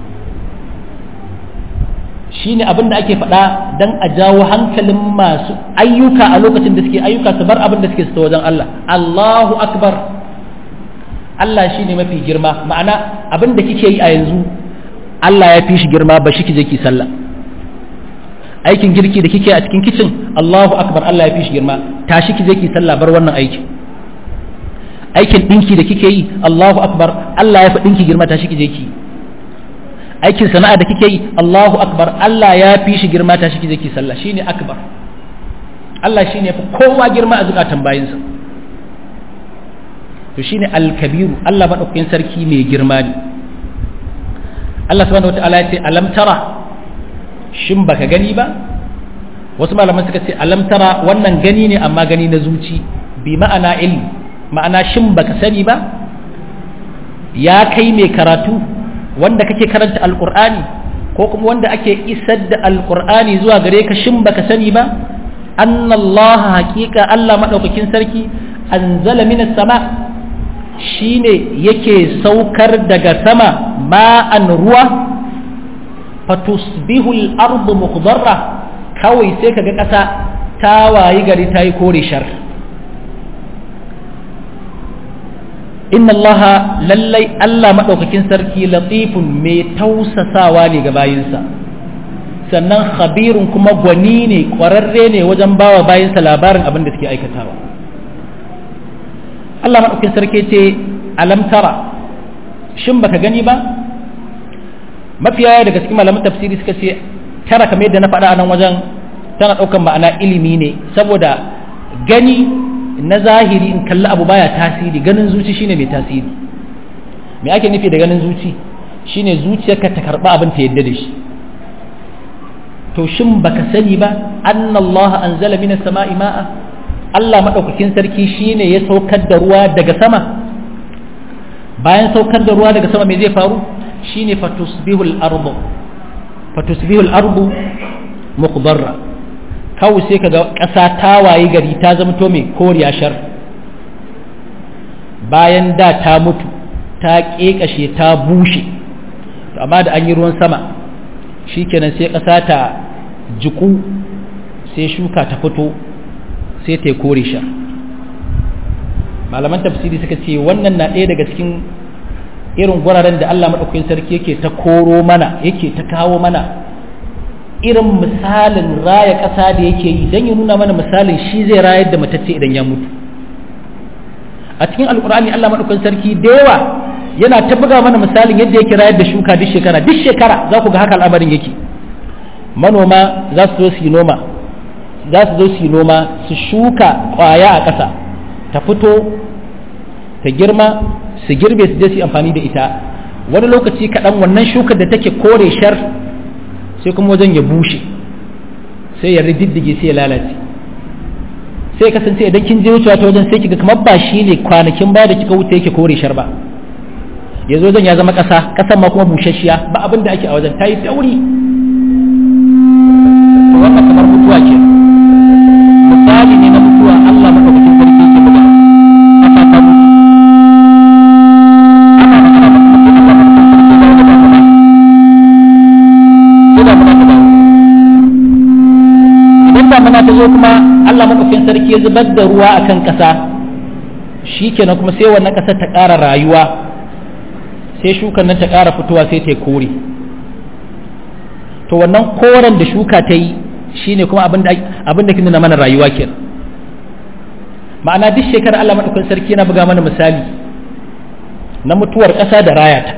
shine abin da ake faɗa dan a jawo hankalin masu ayyuka a lokacin da suke ayyuka su bar abin da suke su wajen Allah Allahu akbar Allah shine mafi girma ma'ana abin da kike yi a yanzu Allah ya fi shi girma ba shi kije ki sallah aikin girki da kike a cikin kicin Allahu akbar Allah ya fi shi girma tashi ki je ki sallah bar wannan aikin aikin dinki da kike yi Allahu akbar Allah ya fi dinki girma tashi ki je ki aikin sana'a da kike yi Allahu akbar Allah ya fi shi girma tashi ki je ki sallah shine akbar Allah shine fi kowa girma a zukatan bayinsa to shine al-kabiru Allah madaukakin sarki mai girma ne Allah subhanahu wataala ya ce alam tara shin baka gani ba wasu malaman suka ce alam tara wannan gani ne amma gani na zuci bi ma'ana ilmi ma'ana shin baka sani ba ya kai mai karatu wanda kake karanta alqur'ani ko kuma wanda ake isar da alqur'ani zuwa gare ka shin baka sani ba annallaha haqiqa Allah madaukakin sarki anzala minas sama shine yake saukar daga sama ma'an ruwa fatusbihu al-ardu mukhdarra kawai sai kaga ƙasa ta wayi gari ta yi kore shar inna allaha lallai Allah madaukakin sarki latifun mai tausasawa ne ga bayinsa sannan khabirun kuma gwani ne kwararre ne wajen bawa bayinsa labarin abin da suke aikatawa Allah madaukakin sarki ce alam tara shin baka gani ba mafiya daga cikin malaman tafsiri suka ce tara kamar yadda na faɗa a nan wajen tana ɗaukan ma'ana ilimi ne saboda gani na zahiri in kalli abu baya tasiri ganin zuci shine mai tasiri me ake nufi da ganin zuci shine zuciyarka ta karɓa abin ta yadda da shi to shin baka sani ba annallaha anzala minas sama'i ma'a Allah madaukakin sarki shine ya saukar da ruwa daga sama bayan saukar da ruwa daga sama me zai faru shine fatusbihul ardu fatusbihul ardu muqdarra kawai sai kaga ƙasa ta waye gari ta zama to mai koriya shar bayan da ta mutu ta ƙeƙashe ta bushe to amma da an yi ruwan sama shikenan sai ƙasa ta jiku sai shuka ta fito sai ta kore shar malaman tafsiri suka ce wannan na ɗaya daga cikin irin guraren da Allah maɗaukakin sarki yake ta koro mana yake ta kawo mana irin misalin raya ƙasa da yake yi don ya nuna mana misalin shi zai rayar da matacce idan ya mutu a cikin alkur'ani Allah maɗaukakin sarki da yawa yana ta buga mana misalin yadda yake rayar da shuka duk shekara duk shekara za ku ga haka al'amarin yake manoma za su zo su yi noma za su zo su yi noma su shuka ƙwaya a ƙasa ta fito ta girma su girbe su je su amfani da ita wani lokaci kaɗan wannan shukar da take kore shar sai kuma wajen ya bushe sai ya rididdige sai ya lalace sai kasance idan kin je wucewa ta wajen sai kiga kamar ba shi ne kwanakin baya da kika wuce yake kore shar ba yanzu wajen ya zama ƙasa ƙasan ma kuma busasshiya ba abin da ake a wajen ta yi tauri to wannan kamar mutuwa ke misali ne na mutuwa Allah madaukakin sarki ke buga ƙasa ta mutu idan damuna ta zo kuma Allah maɗaukin sarki ya zubar da ruwa a kan ƙasa shi kenan kuma sai wannan ƙasa ta ƙara rayuwa sai shukan nan ta ƙara fitowa sai ta kore to wannan koren da shuka ta yi shi ne kuma abin da ke nuna mana rayuwa kenan ma'ana duk shekara Allah maɗaukin sarki yana buga mana misali na mutuwar ƙasa da rayata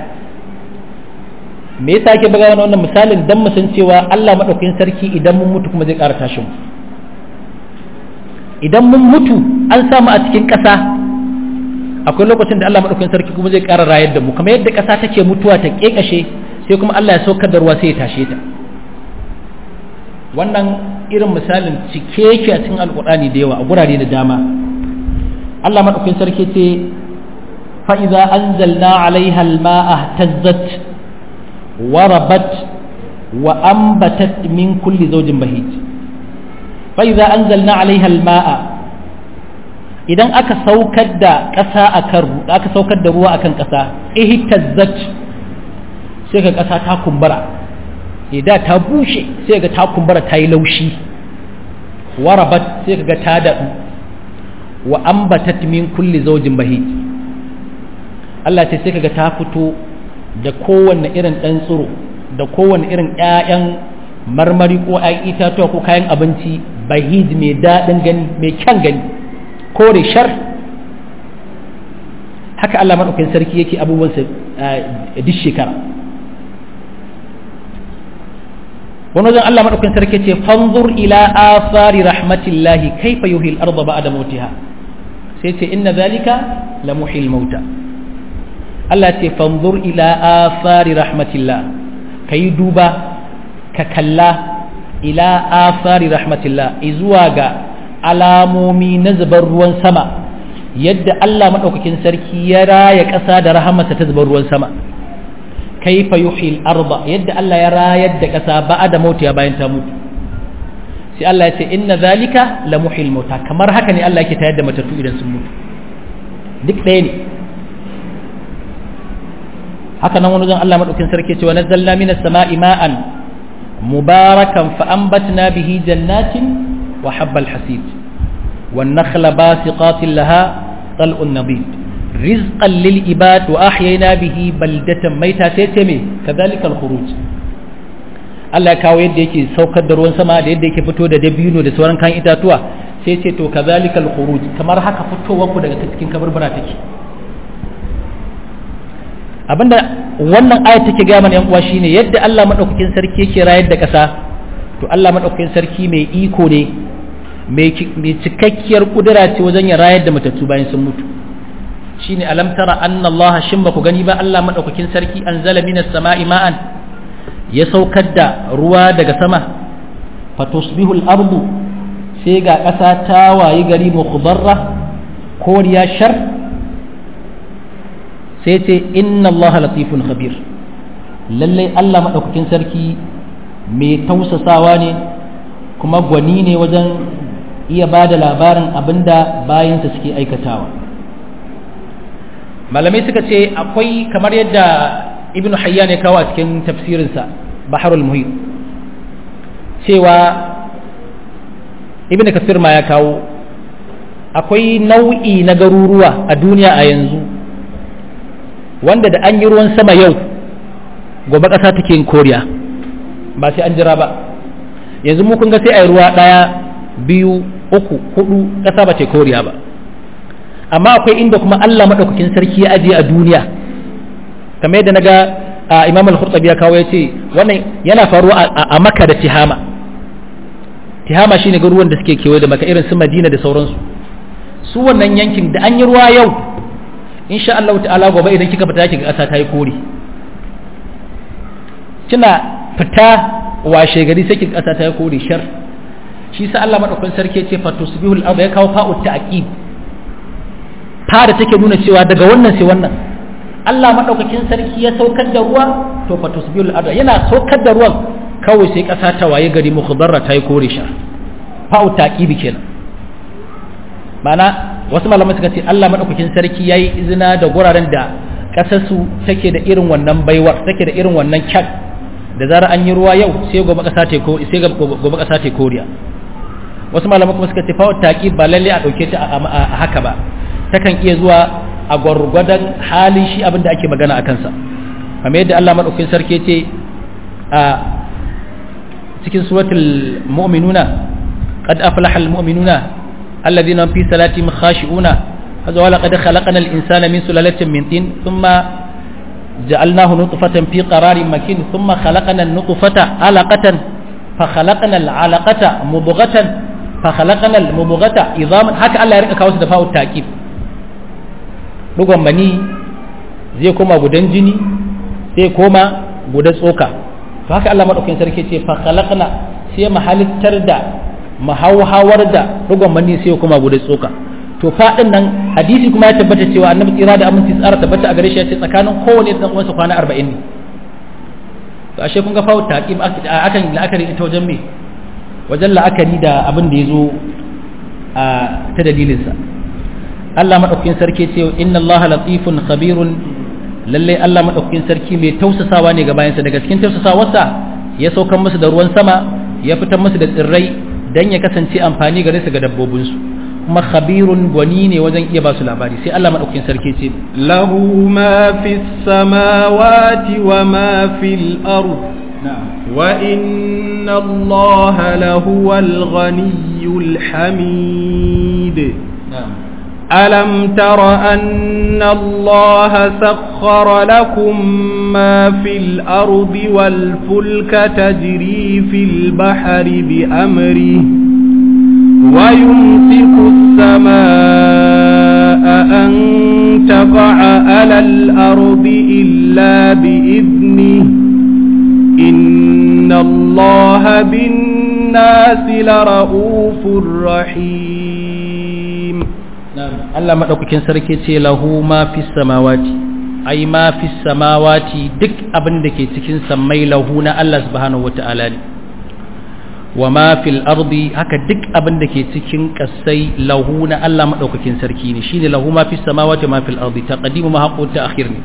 me yasa ake buga mana wannan misalin dan mu san cewa Allah madaukakin sarki idan mun mutu kuma zai ƙara tashin mu idan mun mutu an samu a cikin ƙasa akwai lokacin da Allah madaukakin sarki kuma zai ƙara rayar da mu kamar yadda ƙasa take mutuwa ta ƙeƙashe sai kuma Allah ya saukar da ruwa sai ya tashe ta wannan irin misalin cike yake a cikin alƙur'ani da yawa a gurare da dama Allah madaukakin sarki ce fa idza anzalna alaiha alma'a tazzat warabat wa ambatat min kulli zawjin bahij fa idza anzalna alaiha alma'a idan aka saukar da ƙasa akan aka saukar da ruwa akan ƙasa ihtazzat sai ga ƙasa ta kumbura idan ta bushe sai ga ta kumbura ta yi laushi warabat sai ga ta daɗu wa ambatat min kulli zawjin bahij Allah ce sai kaga ta fito da kowanne irin ɗan tsiro da kowanne irin ƴaƴan marmari ko ƴaƴan itatuwa ko kayan abinci bahij mai daɗin gani mai kyan gani kore shar haka Allah maɗaukakin sarki yake abubuwansa duk shekara wani wajen Allah maɗaukakin sarki ce fanzur ila afari rahmatillahi kaifa yuhil arda ba'da mautiha sai ce inna zalika la muhil mauta Allah ce fanzur ila afari rahmatillah kayi duba ka kalla ila afari rahmatillah izuwa ga alamomi na zubar ruwan sama yadda Allah maɗaukakin sarki ya raya ƙasa da rahamarsa ta zubar ruwan sama kaifa yuhil arba yadda Allah ya rayar da ƙasa ba da mautiya bayan ta mutu sai Allah ya ce inna zalika la muhil mauta kamar haka ne Allah yake tayar da matattu idan sun mutu duk ɗaya ne haka nan wani zan Allah madaukin sarki ce wa nazzalna minas sama'i ma'an mubarakan fa anbatna bihi jannatin wa habbal hasid wan nakhla basiqatin laha tal'un nabid rizqan lil ibad wa ahyayna bihi baldatan maita sai ce me kadhalika al khuruj Allah ya kawo yadda yake saukar da ruwan sama da yadda yake fito da dabino da sauran kan itatuwa sai ce to kadhalika al khuruj kamar haka fitowar ku daga cikin kaburbura take abinda wannan ayat take ga mana yan uwa shine yadda Allah madaukakin sarki yake rayar da ƙasa to Allah madaukakin sarki mai iko ne mai cikakkiyar kudura ce wajen ya rayar da matattu bayan sun mutu shine alam tara anna Allah shin ba ku gani ba Allah madaukakin sarki anzala minas sama'i ma'an ya saukar da ruwa daga sama fatusbihu al-ardu sai ga ƙasa ta wayi gari mukhdarra koriya shar sai ce inna Allah latifun khabir lallai Allah madaukakin sarki mai tausasawa ne kuma gwani ne wajen iya ba da labarin abinda bayansa suke aikatawa malamai suka ce akwai kamar yadda ibn hayya ne kawo a cikin tafsirinsa baharul muhit cewa ibn kasir ma ya kawo akwai nau'i na garuruwa a duniya a yanzu wanda da an yi ruwan sama yau gobe ƙasa take yin koriya ba sai an jira ba yanzu mu kun ga sai a yi ruwa ɗaya biyu uku hudu ƙasa ba ce koriya ba amma akwai inda kuma Allah maɗaukakin sarki ya ajiye a duniya kamar yadda na ga imam al-khurtabi ya kawo ya ce wannan yana faruwa a maka da tihama tihama shine garuruwan da suke kewaye da maka irin su madina da sauransu su wannan yankin da an yi ruwa yau insha Allah ta'ala gobe idan kika fita kika ƙasa ta yi kore kina fita washe gari sai kika ƙasa ta yi kore shar shi sa Allah madaukakin sarki ce fa tusbihul ardu ya kawo fa'u ta'qib fa da take nuna cewa daga wannan sai wannan Allah madaukakin sarki ya saukar da ruwa to fa tusbihul ardu yana saukar da ruwan kawai sai ƙasa ta waye gari mukhdarra ta yi kore shar fa'u ta'qib kenan ma'ana wasu malaman suka ce Allah madaukakin sarki yayi izina da guraren da kasarsu take da irin wannan baiwar take da irin wannan kyak da zara an yi ruwa yau sai gobe kasa ta ko sai gobe kasa ta koriya wasu malaman kuma suka ce fa taqi ba lalle a dauke ta a haka ba takan iya zuwa a gwargwadon halin shi abin da ake magana a kansa kamar yadda Allah madaukakin sarki ya ce a cikin suratul mu'minuna qad aflaha al mu'minuna الذين هم في صلاتهم خاشعون هذا ولقد خلقنا الإنسان من سلالة من طين ثم جعلناه نطفة في قرار مكين ثم خلقنا النطفة علقة فخلقنا العلقة مضغة fa khalaqnal mubghata idhaman haka Allah ya rika kawo su da fa'u taqib dugon mani zai koma gudan jini sai koma gudan tsoka to haka Allah madaukakin sarki ce fa khalaqna sai mu halittar da mu hauhawar da dugon mani sai koma gudan tsoka to fadin nan hadisi kuma ya tabbata cewa annabi tsira da aminci tsara tabbata a gare shi ya ce tsakanin kowane da uwansa kwana 40 ne to ashe kun ga fa taqib akan la'akari ita wajen me wajen la'akari da abin da ya zo a ta dalilinsa Allah maɗaukakin sarki ce inna Allah latifun khabirun lalle Allah maɗaukakin sarki mai tausasawa ne ga bayansa daga cikin tausasawarsa ya saukan musu da ruwan sama ya fitar musu da tsirrai dan ya kasance amfani gare su ga dabbobinsu kuma khabirun gwani ne wajen iya ba su labari sai Allah maɗaukakin sarki ce lahu ma fis samawati wa ma fil ard وإن الله لهو الغني الحميد ألم تر أن الله سخر لكم ما في الأرض والفلك تجري في البحر بأمره ويمسك السماء أن تقع على الأرض إلا بإذنه إن الله بالناس لرؤوف رحيم نعم الله مدaukakin sarki ce lahu ma fis samawati ai ma fis samawati duk abin da ke cikin sammai lahu na Allah subhanahu wataala ne wa ma fil ardi haka duk abin da ke cikin kasai lahu na Allah madaukakin sarki ne shine lahu ma fis samawati ma fil ardi taqdimu ma haqqu ta'khir ne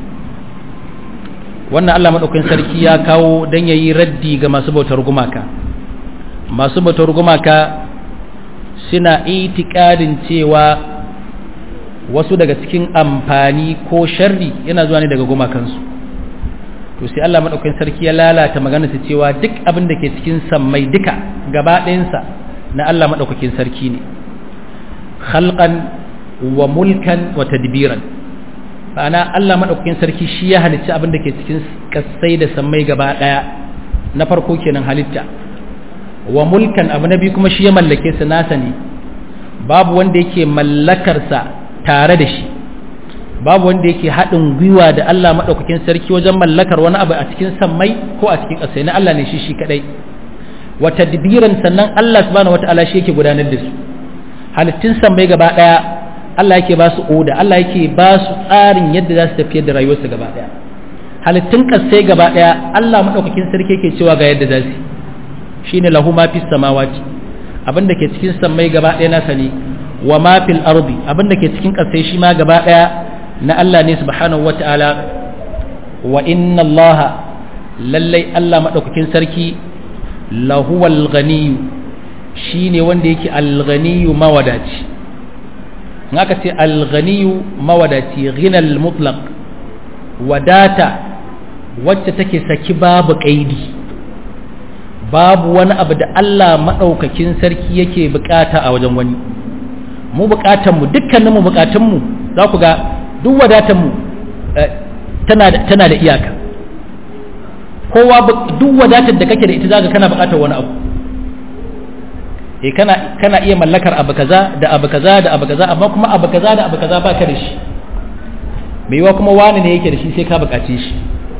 wannan Allah maɗaukakin sarki ya kawo don ya yi raddi ga masu bautar gumaka masu bautar gumaka suna itikadin cewa wasu daga cikin amfani ko sharri yana zuwa ne daga gumakansu to sai Allah maɗaukakin sarki ya lalata magana su cewa duk abin da ke cikin sammai duka gaba ɗayansa na Allah maɗaukakin sarki ne khalqan wa mulkan wa tadbiran ma'ana Allah maɗaukakin sarki shi ya halicci abin da ke cikin kasai da sammai gaba ɗaya na farko kenan halitta wa mulkan abu na biyu kuma shi ya mallake su nasa ne babu wanda yake mallakarsa tare da shi babu wanda yake haɗin gwiwa da Allah maɗaukakin sarki wajen mallakar wani abu a cikin sammai ko a cikin ƙasai na Allah ne shi shi kaɗai wa tadbiran sannan Allah subhanahu wata'ala shi yake gudanar da su halittun sammai gaba ɗaya Allah yake ba su oda Allah yake ba su tsarin yadda za su tafiyar da rayuwarsu gaba daya halittun kasai gaba daya Allah madaukakin sarki yake cewa ga yadda za su shine lahu ma fis samawati abinda ke cikin sammai gaba daya nasa ne wa ma fil ardi abinda ke cikin kasai shi ma gaba daya na Allah ne subhanahu wataala wa inna Allah lallai Allah madaukakin sarki lahuwal ghaniyu shine wanda yake al-ghaniyu mawadaci in aka ce alghaniyu mawadaci ghinal mutlaq wadata wacce take saki babu kaidi babu wani abu da Allah maɗaukakin sarki yake bukata a wajen wani mu bukatanmu dukkaninmu bukatunmu za ku ga duk wadatanmu tana da iyaka kowa duk wadatar da kake da ita zaka kana bukatar wani abu eh kana kana iya mallakar abu kaza da abu kaza da abu kaza amma kuma abu kaza da abu kaza baka da shi mai yiwa kuma wani ne yake da shi sai ka bukace shi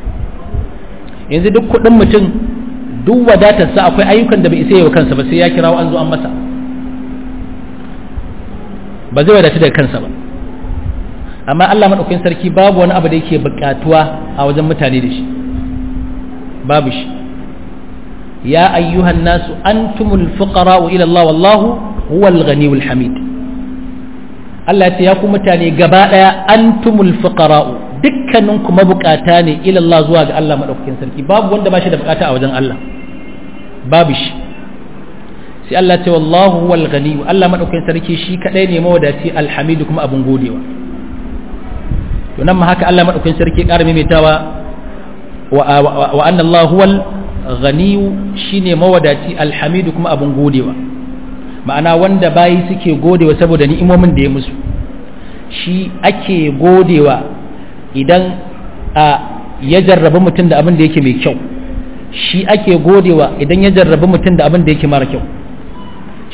yanzu duk kudin mutum duk wadatarsa akwai ayyukan da bai isa yau kansa ba sai ya kirawo an zo an masa ba zai wadatu daga kansa ba amma Allah madaukakin sarki babu wani abu da yake bukatuwa a wajen mutane da shi babu shi ya ayyuhan nasu antumul fuqara'u ila Allah wallahu huwal ghaniyul hamid Allah ya ce ya ku mutane gaba daya antumul fuqara'u dukkanin ku mabukata ne ila Allah zuwa ga Allah madaukakin sarki babu wanda ba shi da bukata a wajen Allah babu shi sai Allah ce wallahu huwal ghani Allah madaukakin sarki shi kadai ne mawadaci alhamid kuma abun godewa to nan ma haka Allah madaukakin sarki ƙara maimaitawa wa wa anna Allah huwal ghani shine mawadaci alhamid kuma abun godewa ma'ana wanda bayi suke godewa saboda ni'imomin da ya musu shi ake godewa idan a ya jarrabi mutum da abin da yake mai kyau shi ake godewa idan ya jarrabi mutum da abin da yake mara kyau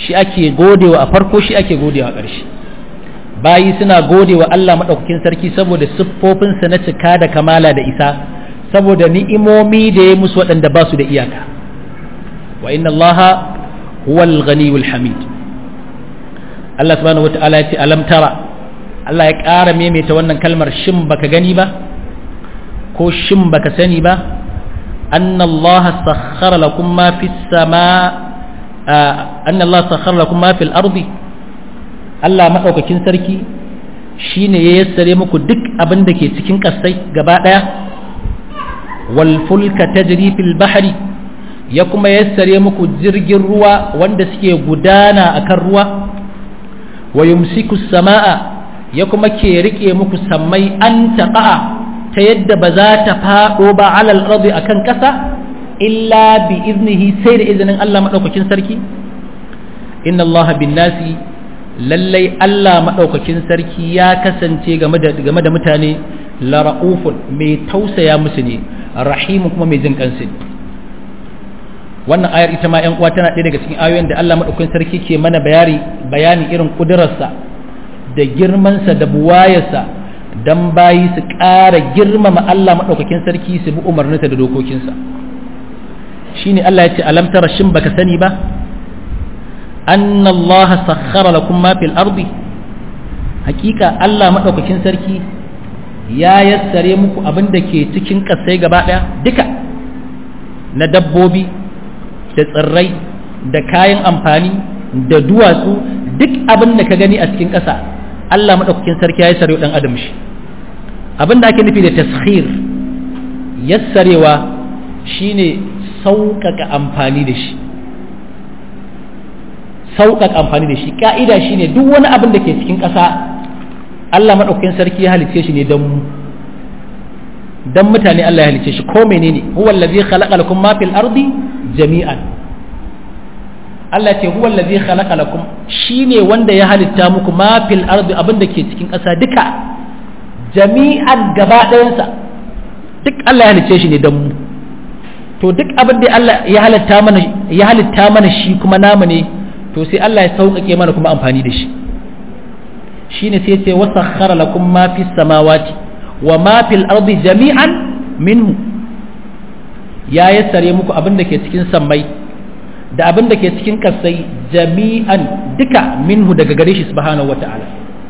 shi ake godewa a farko shi ake godewa a ƙarshe bayi suna godewa Allah maɗaukakin sarki saboda siffofinsa na cika da kamala da isa saboda ni'imomi da ya musu waɗanda ba su da iyaka wa inna Allah huwal ghaniyul hamid Allah subhanahu wata'ala ya ce alam tara Allah ya ƙara maimaita wannan kalmar shin baka gani ba ko shin baka sani ba anna Allah sakhkhara lakum ma fis sama anna Allah sakhkhara lakum ma fil ardi Allah madaukakin sarki shine ya yassare muku duk abin da ke cikin kasai gaba daya wal fulka tajri fil bahri ya kuma yassare muku jirgin ruwa wanda suke gudana akan ruwa wa yumsiku samaa ya kuma ke rike muku sammai an taqa'a ta yadda ba za ta fado ba alal ardi akan kasa illa bi iznihi sai da izinin Allah madaukakin sarki inna Allah bin nasi lallai Allah madaukakin sarki ya kasance game da game da mutane la raufun mai tausaya musu ne rahimu kuma mai jin kansu wannan ayar ita ma ƴan uwa tana ɗaya daga cikin ayoyin da Allah madaukakin sarki ke mana bayani bayani irin kudurarsa da girmansa da buwayarsa dan bayi su ƙara girmama Allah madaukakin sarki su bi umarninsa da dokokinsa shine Allah ya ce alam tara shin baka sani ba anna Allah sakhkhara lakum ma fil ardi hakika Allah madaukakin sarki ya yassare muku abin da ke cikin kasai gaba daya duka na dabbobi da tsirrai da kayan amfani da duwatsu duk abin da ka gani a cikin ƙasa Allah madaukakin sarki ya yassare dan adam shi abin da ake nufi da taskhir yassarewa shine sauƙaƙa amfani da shi sauƙaƙa amfani da shi ƙa'ida shi ne duk wani abin da ke cikin ƙasa Allah maɗaukakin sarki ya halice shi ne don mu don mutane Allah ya halice shi ko menene huwa allazi khalaqa lakum ma fil ardi jami'an Allah ce huwa allazi khalaqa lakum shine wanda ya halitta muku ma fil ardi abin da ke cikin ƙasa duka jami'an gaba ɗayansa duk Allah ya halice shi ne don mu to duk abin da Allah ya halitta mana ya halitta mana shi kuma namu ne to sai Allah ya sauƙaƙe mana kuma amfani da shi shine sai ce wasakhara lakum ma fis samawati wa ma fil ardi jami'an minhu ya yassare muku abin da ke cikin sammai da abin da ke cikin kasai jami'an duka minhu daga gare shi subhanahu wata'ala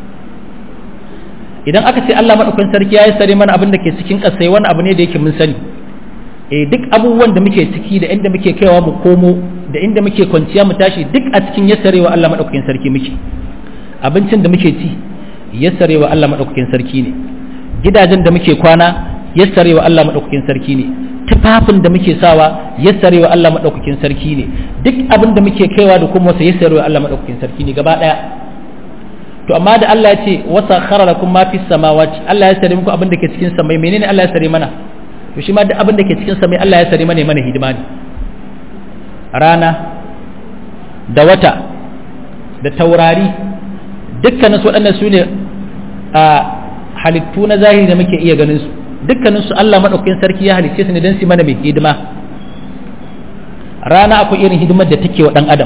idan aka ce Allah madaukakin sarki ya yassare mana abin da ke cikin kasai wani abu ne da yake mun sani eh duk abubuwan da muke ciki da inda muke kaiwa mu komo da inda muke kwanciya mu tashi duk a cikin yassarewa Allah madaukakin sarki muke abincin da muke ci yassarewa Allah madaukakin sarki ne gidajen da muke kwana yassarewa Allah madaukakin sarki ne tufafin da muke sawa yassarewa Allah madaukakin sarki ne duk abin da muke kaiwa da kuma wasa yassarewa Allah madaukakin sarki ne gaba daya to amma da Allah ya ce wasa khara lakum ma fis samawati Allah ya sare muku abin da ke cikin samai menene Allah ya sare mana to shi ma duk abin da ke cikin samai Allah ya sare mana mana hidima ne rana da wata da taurari dukkanin su waɗannan su ne a halittu na zahiri da muke iya ganin su dukkanin su Allah maɗaukakin sarki ya halicce su ne don su mana mai hidima rana akwai irin hidimar da take wa ɗan adam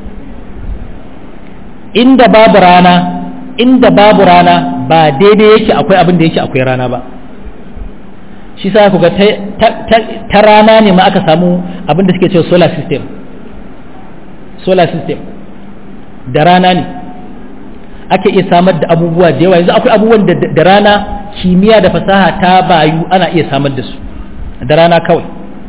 inda babu rana inda babu rana ba daidai yake akwai abin da yake akwai rana ba shi sa ku ga ta rana ne ma aka samu abin da suke cewa solar system solar system da rana ne ake iya samar da abubuwa da yawa yanzu akwai abubuwan da rana kimiyya da fasaha ta bayu ana iya samar da su da rana kawai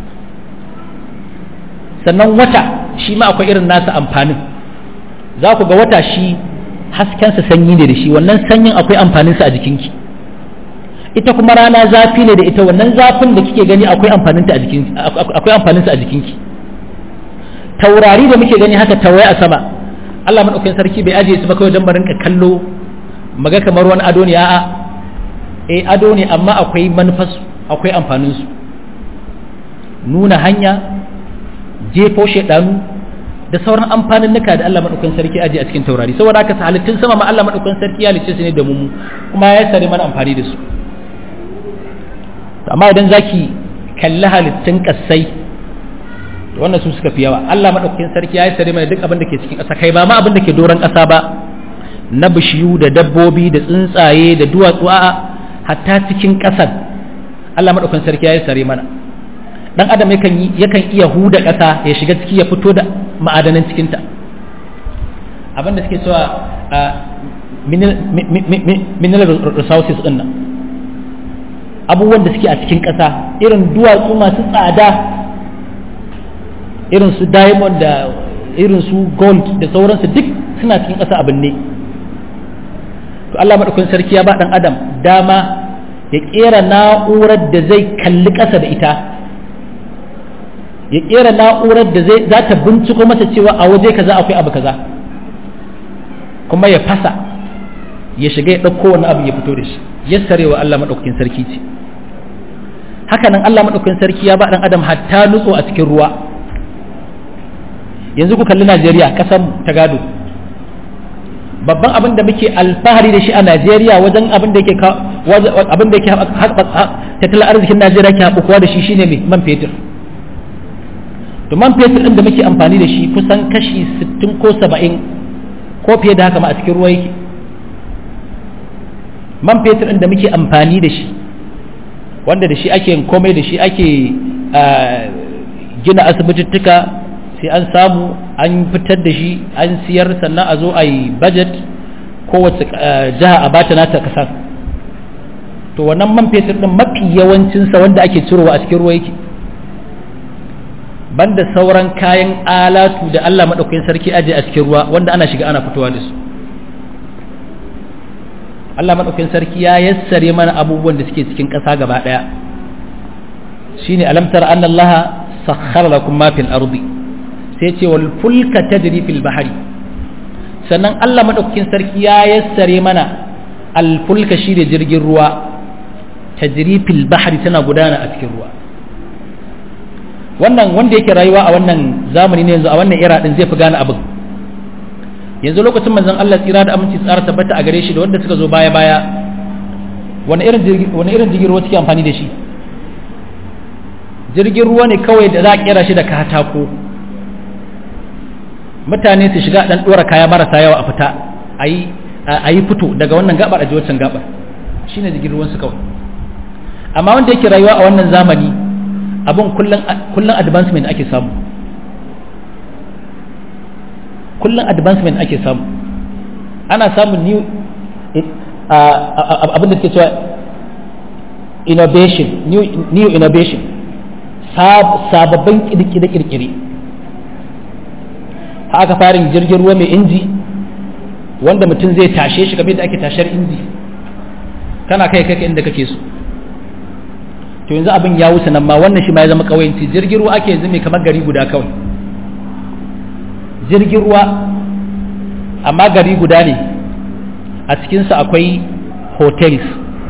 sannan wata shi ma akwai irin nasa amfanin za ku ga wata shi haskensa sanyi ne da shi wannan sanyin akwai amfaninsa a jikinki ita kuma rana zafi ne da ita wannan zafin da kike gani akwai amfaninta a jikinki akwai amfaninsa a jikinki taurari da muke gani haka tawaye a sama Allah madaukakin sarki bai ajiye su ba kawai don barin ka kallo maga kamar wani ado ne a'a eh ado ne amma akwai manufas akwai amfanin su nuna hanya jefo shedanu da sauran amfanin nuka da Allah madaukakin sarki ajiye a cikin taurari saboda haka halittun sama ma Allah madaukakin sarki ya lice su ne da mu kuma ya sare mana amfani da su amma idan zaki kalli halittun kassai wannan su suka fi yawa Allah madaukakin sarki ya yi sare mana duk abin da ke cikin ƙasa kai ba ma abin da ke doron ƙasa ba na bishiyu da dabbobi da tsuntsaye da duwatsu a hatta cikin ƙasar Allah madaukakin sarki ya yi sare mana dan adam yakan yakan iya huda ƙasa ya shiga ciki ya fito da ma'adanan cikin ta abin da suke cewa mineral resources din nan abubuwan da suke a cikin ƙasa irin duwatsu masu tsada irin su diamond da irin su gold da sauransu duk suna cikin ƙasa abin ne to Allah maɗaukakin sarki ya ba ɗan adam dama ya ƙera na'urar da zai kalli ƙasa da ita ya ƙera na'urar da zai za ta binciko masa cewa a waje kaza akwai abu kaza kuma ya fasa ya shiga ya ɗauko wani abu ya fito da shi yassarewa Allah maɗaukakin sarki ce hakanan Allah maɗaukakin sarki ya ba ɗan adam hatta nutso a cikin ruwa yanzu ku kalli Najeriya ƙasar ta gado babban abin da muke alfahari da shi a Najeriya wajen abin da yake abin da yake tattalin arzikin Najeriya ke haɓukuwa da shi shine mai man fetur to man fetur ɗin da muke amfani da shi kusan kashi 60 ko 70 ko fiye da haka ma a cikin ruwa yake man fetur ɗin da muke amfani da shi wanda da shi ake komai da shi ake gina asibitittuka sai an samu an fitar da shi an siyar sannan a zo a yi budget kowace jiha a bata nata kasar to wannan man fetur ɗin mafi yawancinsa wanda ake cirowa a cikin ruwa yake banda sauran kayan alatu da Allah maɗaukakin sarki aje a cikin ruwa wanda ana shiga ana fitowa da su Allah maɗaukakin sarki ya yassare mana abubuwan da suke cikin ƙasa gaba ɗaya shine alamtar anna Allah sakhkhara lakum ma fil ardi sai ce wal fulka tajri fil bahri sannan Allah maɗaukakin sarki ya yassare mana al fulka shine jirgin ruwa tajri fil bahri tana gudana a cikin ruwa wannan wanda yake rayuwa a wannan zamani ne yanzu a wannan era din zai fi gane abin yanzu lokacin manzon Allah tsira da aminci tsara tabbata a gare shi da wanda suka zo baya baya wani irin jirgin wani irin jirgin ruwa suke amfani da shi jirgin ruwa ne kawai da za a kera shi da katako mutane su shiga dan dora kaya marasa yawa a fita ayi ayi fito daga wannan gabar a ji wancan gabar shine jirgin ruwan su kawai amma wanda yake rayuwa a wannan zamani abin kullum advancement ake samu kullum advancement ake samu ana samun new abin da suke cewa innovation new, new innovation sababbin kirkire-kirkire haka farin jirgin ruwa mai inji wanda mutum zai tashe shi kamar da ake tashar inji kana kai kai inda kake so to yanzu abin ya wuce nan ma wannan shi ma ya zama kawayanci jirgin ruwa ake yanzu mai kamar gari guda kawai jirgin ruwa amma gari guda ne a cikinsa akwai hotels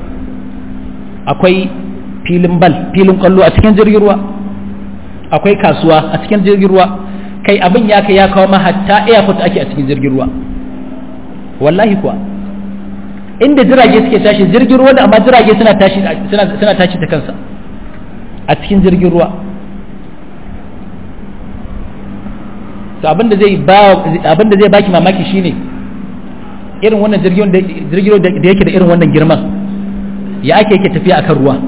akwai filin bal filin kwallo a cikin jirgin ruwa akwai kasuwa a cikin jirgin ruwa kai abin ya kai ya kawo ma hatta airport ake a cikin jirgin ruwa wallahi kuwa inda jirage suke tashi jirgin ruwa da amma jirage suna tashi suna tashi ta kansa a cikin jirgin ruwa to abinda zai ba abinda zai baki mamaki shine irin wannan jirgin da jirgin da yake da irin wannan girman ya ake yake tafiya akan ruwa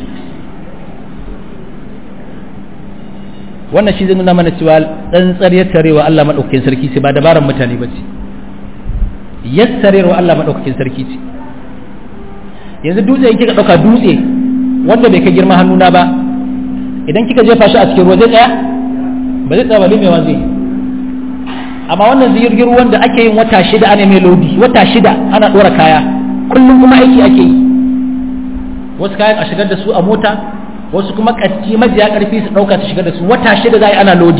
wannan shi zai nuna mana cewa tsantsar yattarewa Allah madaukakin sarki sai ba dabaran mutane ba ce yassarewar Allah maɗaukakin sarki ce yanzu dutse kika ɗauka dutse wanda bai kai girma hannuna ba idan kika jefa shi a cikin ruwa zai tsaya ba zai tsaya ba limewa zai amma wannan jirgin ruwan da ake yin wata shida ana mai lodi wata shida ana ɗora kaya kullum kuma aiki ake yi wasu kayan a shigar da su a mota wasu kuma ƙarfi majiya ƙarfi su ɗauka su shigar da su wata shida za a yi ana lodi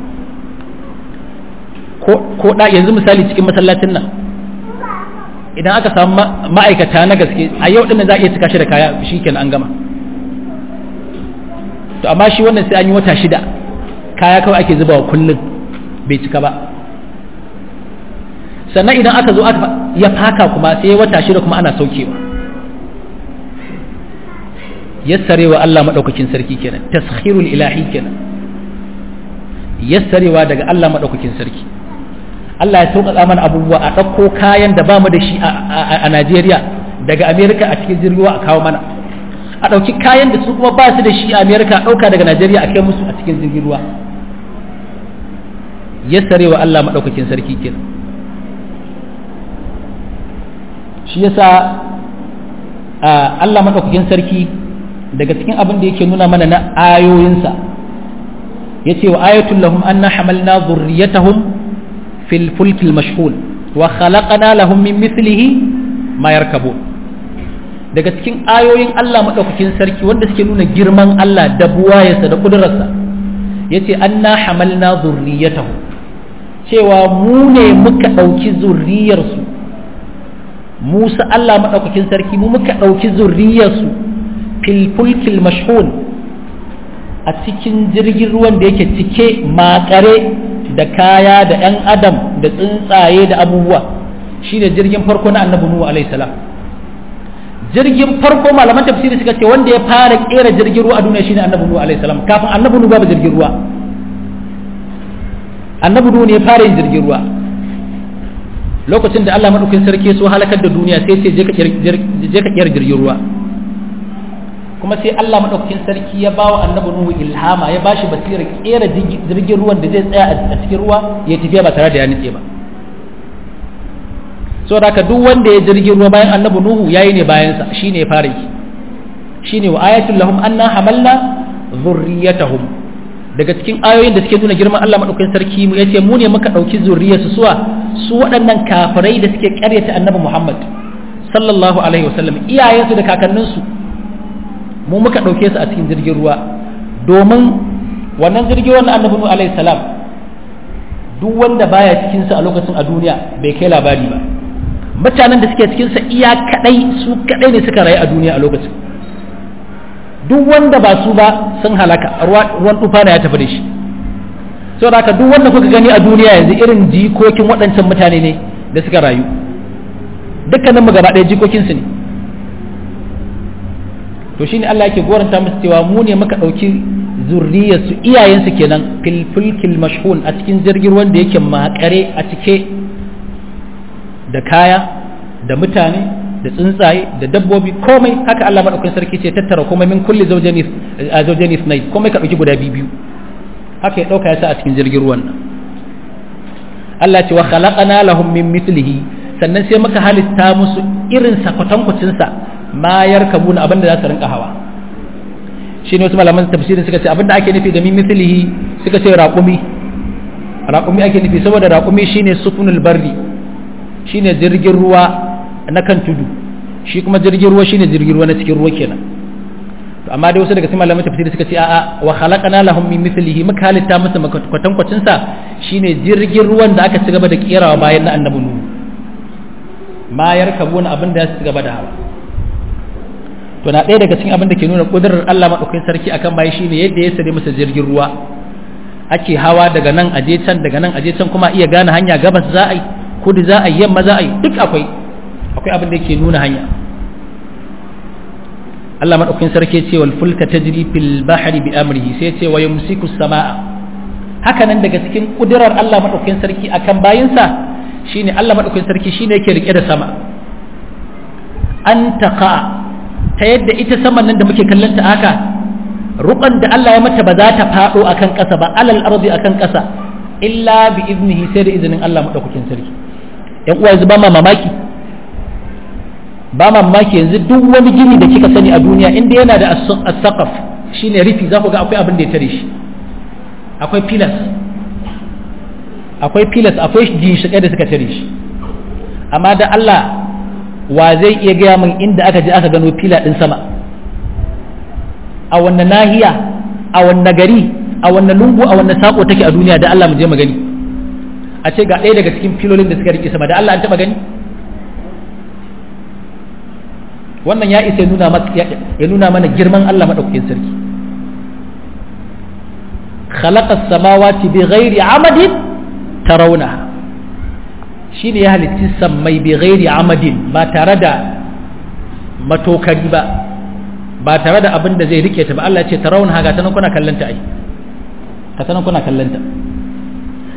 ko da yanzu misali cikin masallacin nan idan aka samu ma'aikata na gaske a yau ɗin za a iya cika shi da kaya shi kenan an gama to amma shi wannan sai an yi wata shida kaya kawai ake zubawa kullum bai cika ba sannan idan aka zo ya faka kuma sai wata shida kuma ana saukewa yassarewa Allah maɗaukakin sarki kenan taskhirul ilahi kenan yassarewa daga Allah madaukakin sarki Allah ya sauƙaƙa mana abubuwa a ɗauko kayan da ba mu da shi a Najeriya daga Amerika a cikin jirgin a kawo mana a ɗauki kayan da su kuma ba su da shi a Amerika a ɗauka daga Najeriya a kai musu a cikin jirgin ruwa yassarewa Allah madaukakin sarki kenan shi yasa Allah madaukakin sarki daga cikin abin da yake nuna mana na ayoyinsa ya ce wa ayatul lahum anna hamalna zurriyatahum fil fulkil mashhul wa khalaqna lahum min mithlihi ma yarkabun daga cikin ayoyin Allah madaukakin sarki wanda suke nuna girman Allah da buwayarsa da kudurarsa yace anna hamalna zurriyatahum cewa mu ne muka ɗauki zurriyarsu Musa Allah maɗaukakin sarki mu muka ɗauki zurriyarsu filfulkil mashhun a cikin jirgin ruwan da yake cike makare da kaya da 'yan adam da tsuntsaye da abubuwa shine jirgin farko na annabi nuhu alaihi salam jirgin farko malaman tafsiri suka ce wanda ya fara kera jirgin ruwa a duniya shine annabi nuhu alaihi salam kafin annabi nuhu babu jirgin ruwa annabi nuhu ne ya fara yin jirgin ruwa lokacin da Allah madaukakin sarki so halakar da duniya sai ce je ka kera jirgin ruwa kuma sai Allah madaukakin sarki ya bawa annabi Nuhu ilhama ya bashi basira kera jirgin ruwan da zai tsaya a cikin ruwa ya tafiya ba tare da ya nitse ba so da haka duk wanda ya jirgin ruwa bayan annabi Nuhu yayi ne bayan sa shine ya fara yi shine wa ayatul lahum anna hamalna zurriyatahum daga cikin ayoyin da suke nuna girman Allah madaukakin sarki mu yace mu ne muka dauki zurriyarsu suwa su waɗannan kafirai da suke ƙaryata annabi Muhammad sallallahu alaihi wasallam iyayensu da kakanninsu mu muka ɗauke su a cikin jirgin ruwa domin wannan jirgin wannan annabi Nuhu alaihi salam duk wanda baya cikin sa a lokacin a duniya bai kai labari ba mutanen da suke cikin sa iya kadai su kadai ne suka rayu a duniya a lokacin duk wanda ba su ba sun halaka ruwan tufa ya tafi da shi saboda haka duk wanda kuka gani a duniya yanzu irin jikokin waɗancan mutane ne da suka rayu dukkanin mu gaba ɗaya jikokin su ne to shine Allah yake goranta musu cewa mu ne muka ɗauki zurriyarsu iyayensu kenan fil fulkil mashhun a cikin jirgin wanda yake makare a cike da kaya da mutane da tsuntsaye da dabbobi komai haka Allah madaukakin sarki ce tattara komai min kulli zawjani zawjani sunai komai ka dauki guda biyu haka ya dauka ya sa a cikin jirgin ruwan nan Allah ce wa khalaqana lahum min mithlihi sannan sai muka halitta musu irin sakwatankwacin sa ma yarkabuna abinda za su rinka hawa shine wasu malaman tafsirin suka ce abinda ake nufi da min mithlihi suka ce raqumi raqumi ake nufi saboda raqumi shine sufunul barri shine jirgin ruwa na kan tudu shi kuma jirgin ruwa shine jirgin ruwa na cikin ruwa kenan to amma dai wasu daga cikin malaman tafsiri suka ce a'a wa khalaqana lahum min mithlihi muka halitta musu kwatankwacin sa shine jirgin ruwan da aka ci gaba da kerawa bayan na annabi nuhu ma yarkabuna abin da ya ci gaba da hawa to na ɗaya daga cikin abin da ke nuna kudurar Allah madaukakin sarki akan bayi shine yadda ya sare masa jirgin ruwa ake hawa daga nan aje can daga nan aje can kuma iya gane hanya gabas za a yi kudu za a yi yamma za a yi duk akwai akwai abin da yake nuna hanya Allah madaukakin sarki ce wal fulka tajri fil bahri bi amrihi sai ce wa yumsiku samaa haka nan daga cikin kudirar Allah madaukakin sarki akan bayinsa shine Allah madaukakin sarki shine yake rike da sama an taqa ta yadda ita saman nan da muke kallon ta haka ruban da Allah ya mata ba za ta fado akan ƙasa ba alal ardi akan ƙasa illa bi iznihi sai da izinin Allah madaukakin sarki yan uwa yanzu ba ma mamaki ba mamaki yanzu duk wani gini da kika sani a duniya inda yana da as-saqaf shine rufi za ku ga akwai abin da ya tare shi akwai pillars akwai pillars akwai ginshiƙai da suka tare shi amma da Allah wa zai iya gaya min inda aka je aka gano fila din sama a wannan nahiya a wannan gari a wannan lungu a wannan sako take a duniya da Allah mu je mu gani a ce ga ɗaya daga cikin filolin da suka rike sama da Allah an taɓa gani wannan ya isa ya nuna mana girman Allah maɗaukakin sarki khalaqa samawati bi ghairi amadin tarawna shine ya halitti sammai bi ghairi amadin ba tare da matokari ba ba tare da abin da zai rike ta ba Allah ce tarawna ga ta nan kuna kallanta ai ka ta nan kuna kallanta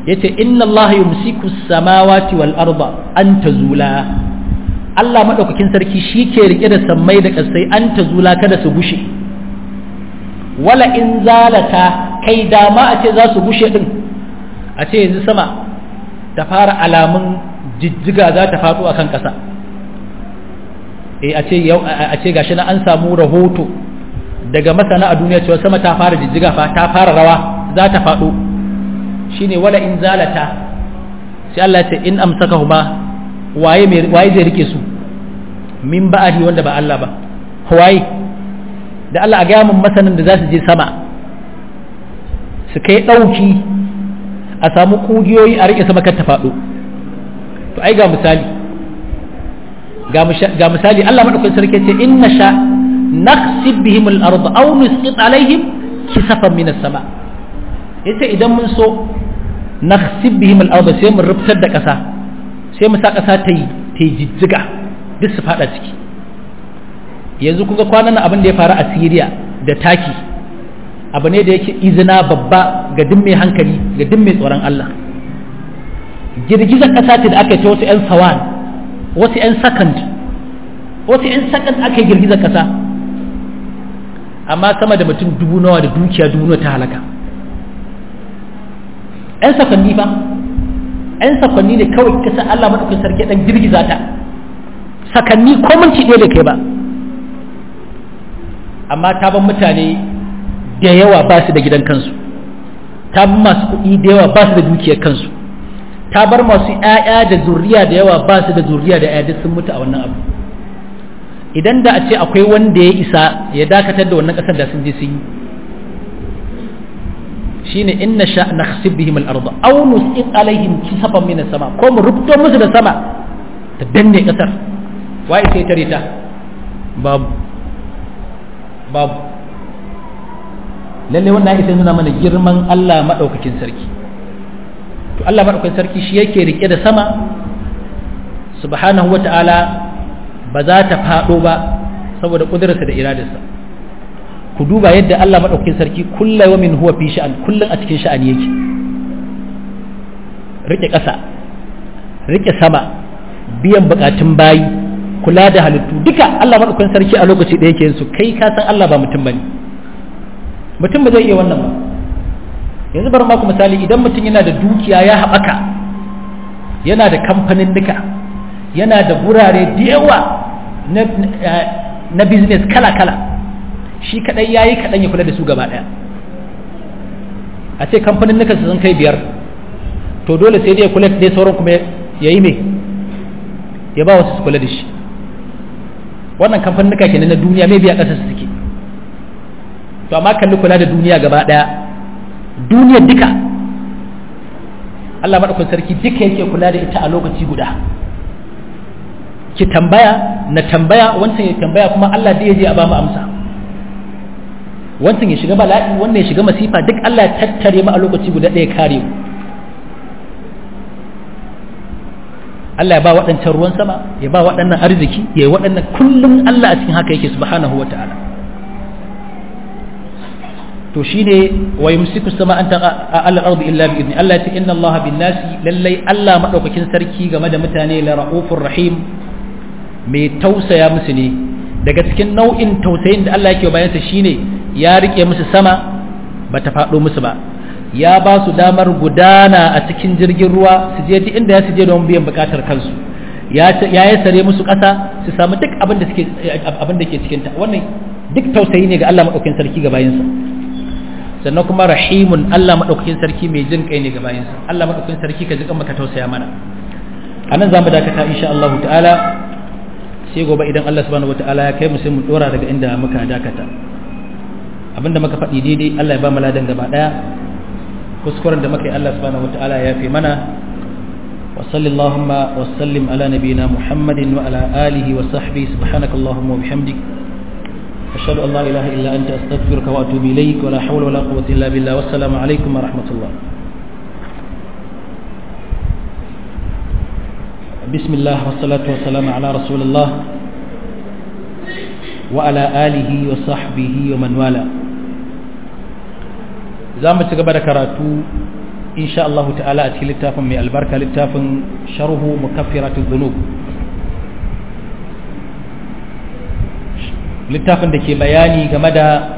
yace inna Allah yumsiku samawati wal arda an tazula Allah madaukakin sarki shi ke rike da sammai da kasai an tazula kada su gushe wala in zalata kai dama a ce za su gushe din a ce yanzu sama ta fara alamun jijjiga za ta faɗo akan ƙasa eh a ce yau a ce gashi na an samu rahoto daga masana a duniya cewa sama ta fara jijjiga fa ta fara rawa za ta faɗo shine wala in zalata sai Allah ya ce in amsakahuma waye mai waye zai rike su min ba'adi wanda ba Allah ba waye da Allah a ga mun masanin da za su je sama su kai dauki a samu kugiyoyi a rike sama kan ta faɗo to ai ga misali ga misali Allah madaukakin sarki ce inna sha naqsib bihim al-ardh aw nusqit alaihim kisafan min as-sama yace idan mun so naqsib bihim al-ardh sai mu rubtar da ƙasa sai mu sa ƙasa ta yi ta jijjiga duk su fada ciki yanzu kuga kwanan abin da ya faru a Syria da Taki abu ne da yake izina babba ga duk mai hankali ga duk mai tsoron Allah girgizar ƙasa ce da aka yi ta wasu 'yan sawan wasu 'yan second wasu 'yan second aka yi girgizar ƙasa amma sama da mutum dubu nawa da dukiya dubu nawa ta halaka 'yan sakonni ba 'yan sakonni ne kawai kasa Allah maɗaukin sarki ɗan girgiza ta sakanni ko minti ɗaya da kai ba amma ta ban mutane da yawa ba su da gidan kansu ta ban masu kuɗi da yawa ba su da dukiyar kansu ta bar masu ‘ya'ya da zuriya da yawa ba su da zuriya da ‘ya'ya sun mutu a wannan abu idan da a ce akwai wanda ya isa ya dakatar da wannan ƙasar da sun je sun yi shine inna sha nakhsib bihim al-ardh aw nusqit alaihim kisafan min as-sama ko mu rubuto musu da sama ta danne ƙasar wai sai tare ta babu babu lalle wannan ya nuna mana girman Allah madaukakin sarki to Allah maɗaukakin sarki shi yake rike da sama subhanahu wa ta'ala ba za ta faɗo ba saboda ƙudurarsa da iradarsa ku duba yadda Allah maɗaukakin sarki kullum wa min huwa fi sha'an kullum a cikin sha'ani yake rike ƙasa rike sama biyan buƙatun bayi kula da halittu duka Allah maɗaukakin sarki a lokaci da yake su kai ka san Allah ba mutum bane mutum ba zai iya wannan ba yanzu bari maku misali idan mutum yana da dukiya ya haɓaka yana da kamfanin duka yana da gurare da yawa na business kala-kala shi kaɗai ya yi kaɗan ya kula da su gaba ɗaya a ce kamfanin nuka sun kai biyar to dole sai dai ya kula da sauran kuma ya yi mai ya ba wasu su kula da shi wannan kamfanin nuka kenan na duniya mai biya ƙasa su suke to amma kalli kula da duniya gaba ɗaya duniyar duka Allah maɗaukun sarki duka yake kula da ita a lokaci guda ki tambaya na tambaya wancan ya tambaya kuma Allah da ya je a ba mu amsa wancan ya shiga bala'i wannan ya shiga masifa duk Allah ya tattare mu a lokaci guda ɗaya kare mu Allah ya ba waɗancan ruwan sama ya ba waɗannan arziki ya yi waɗannan kullum Allah a cikin haka yake subhanahu wa ta'ala to shine wa yumsiku sama an taqa ala al-ardi illa bi idni Allah ya ce inna Allah bin nasi lallai Allah madaukakin sarki game da mutane la raufur rahim mai tausaya musu ne daga cikin nau'in tausayin da Allah yake bayan sa shine ya rike musu sama bata faɗo musu ba ya ba su damar gudana a cikin jirgin ruwa su je duk inda ya su je don biyan bukatar kansu ya ya sare musu ƙasa su samu duk abin da suke abin da ke cikin ta wannan duk tausayi ne ga Allah madaukakin sarki ga bayinsa sannan kuma rahimun Allah maɗaukakin sarki mai jin kai ne ga bayansa Allah maɗaukakin sarki ka ji kan maka tausaya mana a nan za mu dakata insha Allah ta'ala sai gobe idan Allah subhanahu wa ta'ala ya kai mu sai mu dora daga inda muka dakata abinda muka faɗi daidai Allah ya ba mu ladan gaba ɗaya kuskuren da muka yi Allah subhanahu wa ta'ala ya fi mana wa sallallahu wa sallim ala nabiyina Muhammadin wa ala alihi wa sahbihi subhanakallahumma wa bihamdika أشهد أن لا إله إلا أنت أستغفرك وأتوب إليك ولا حول ولا قوة إلا بالله والسلام عليكم ورحمة الله بسم الله والصلاة والسلام على رسول الله وعلى آله وصحبه ومن والاه زام تقبل كراتو insha Allah ta'ala a cikin littafin mai albarka littafin sharhu mukaffiratu dhunub littafin da ke bayani game da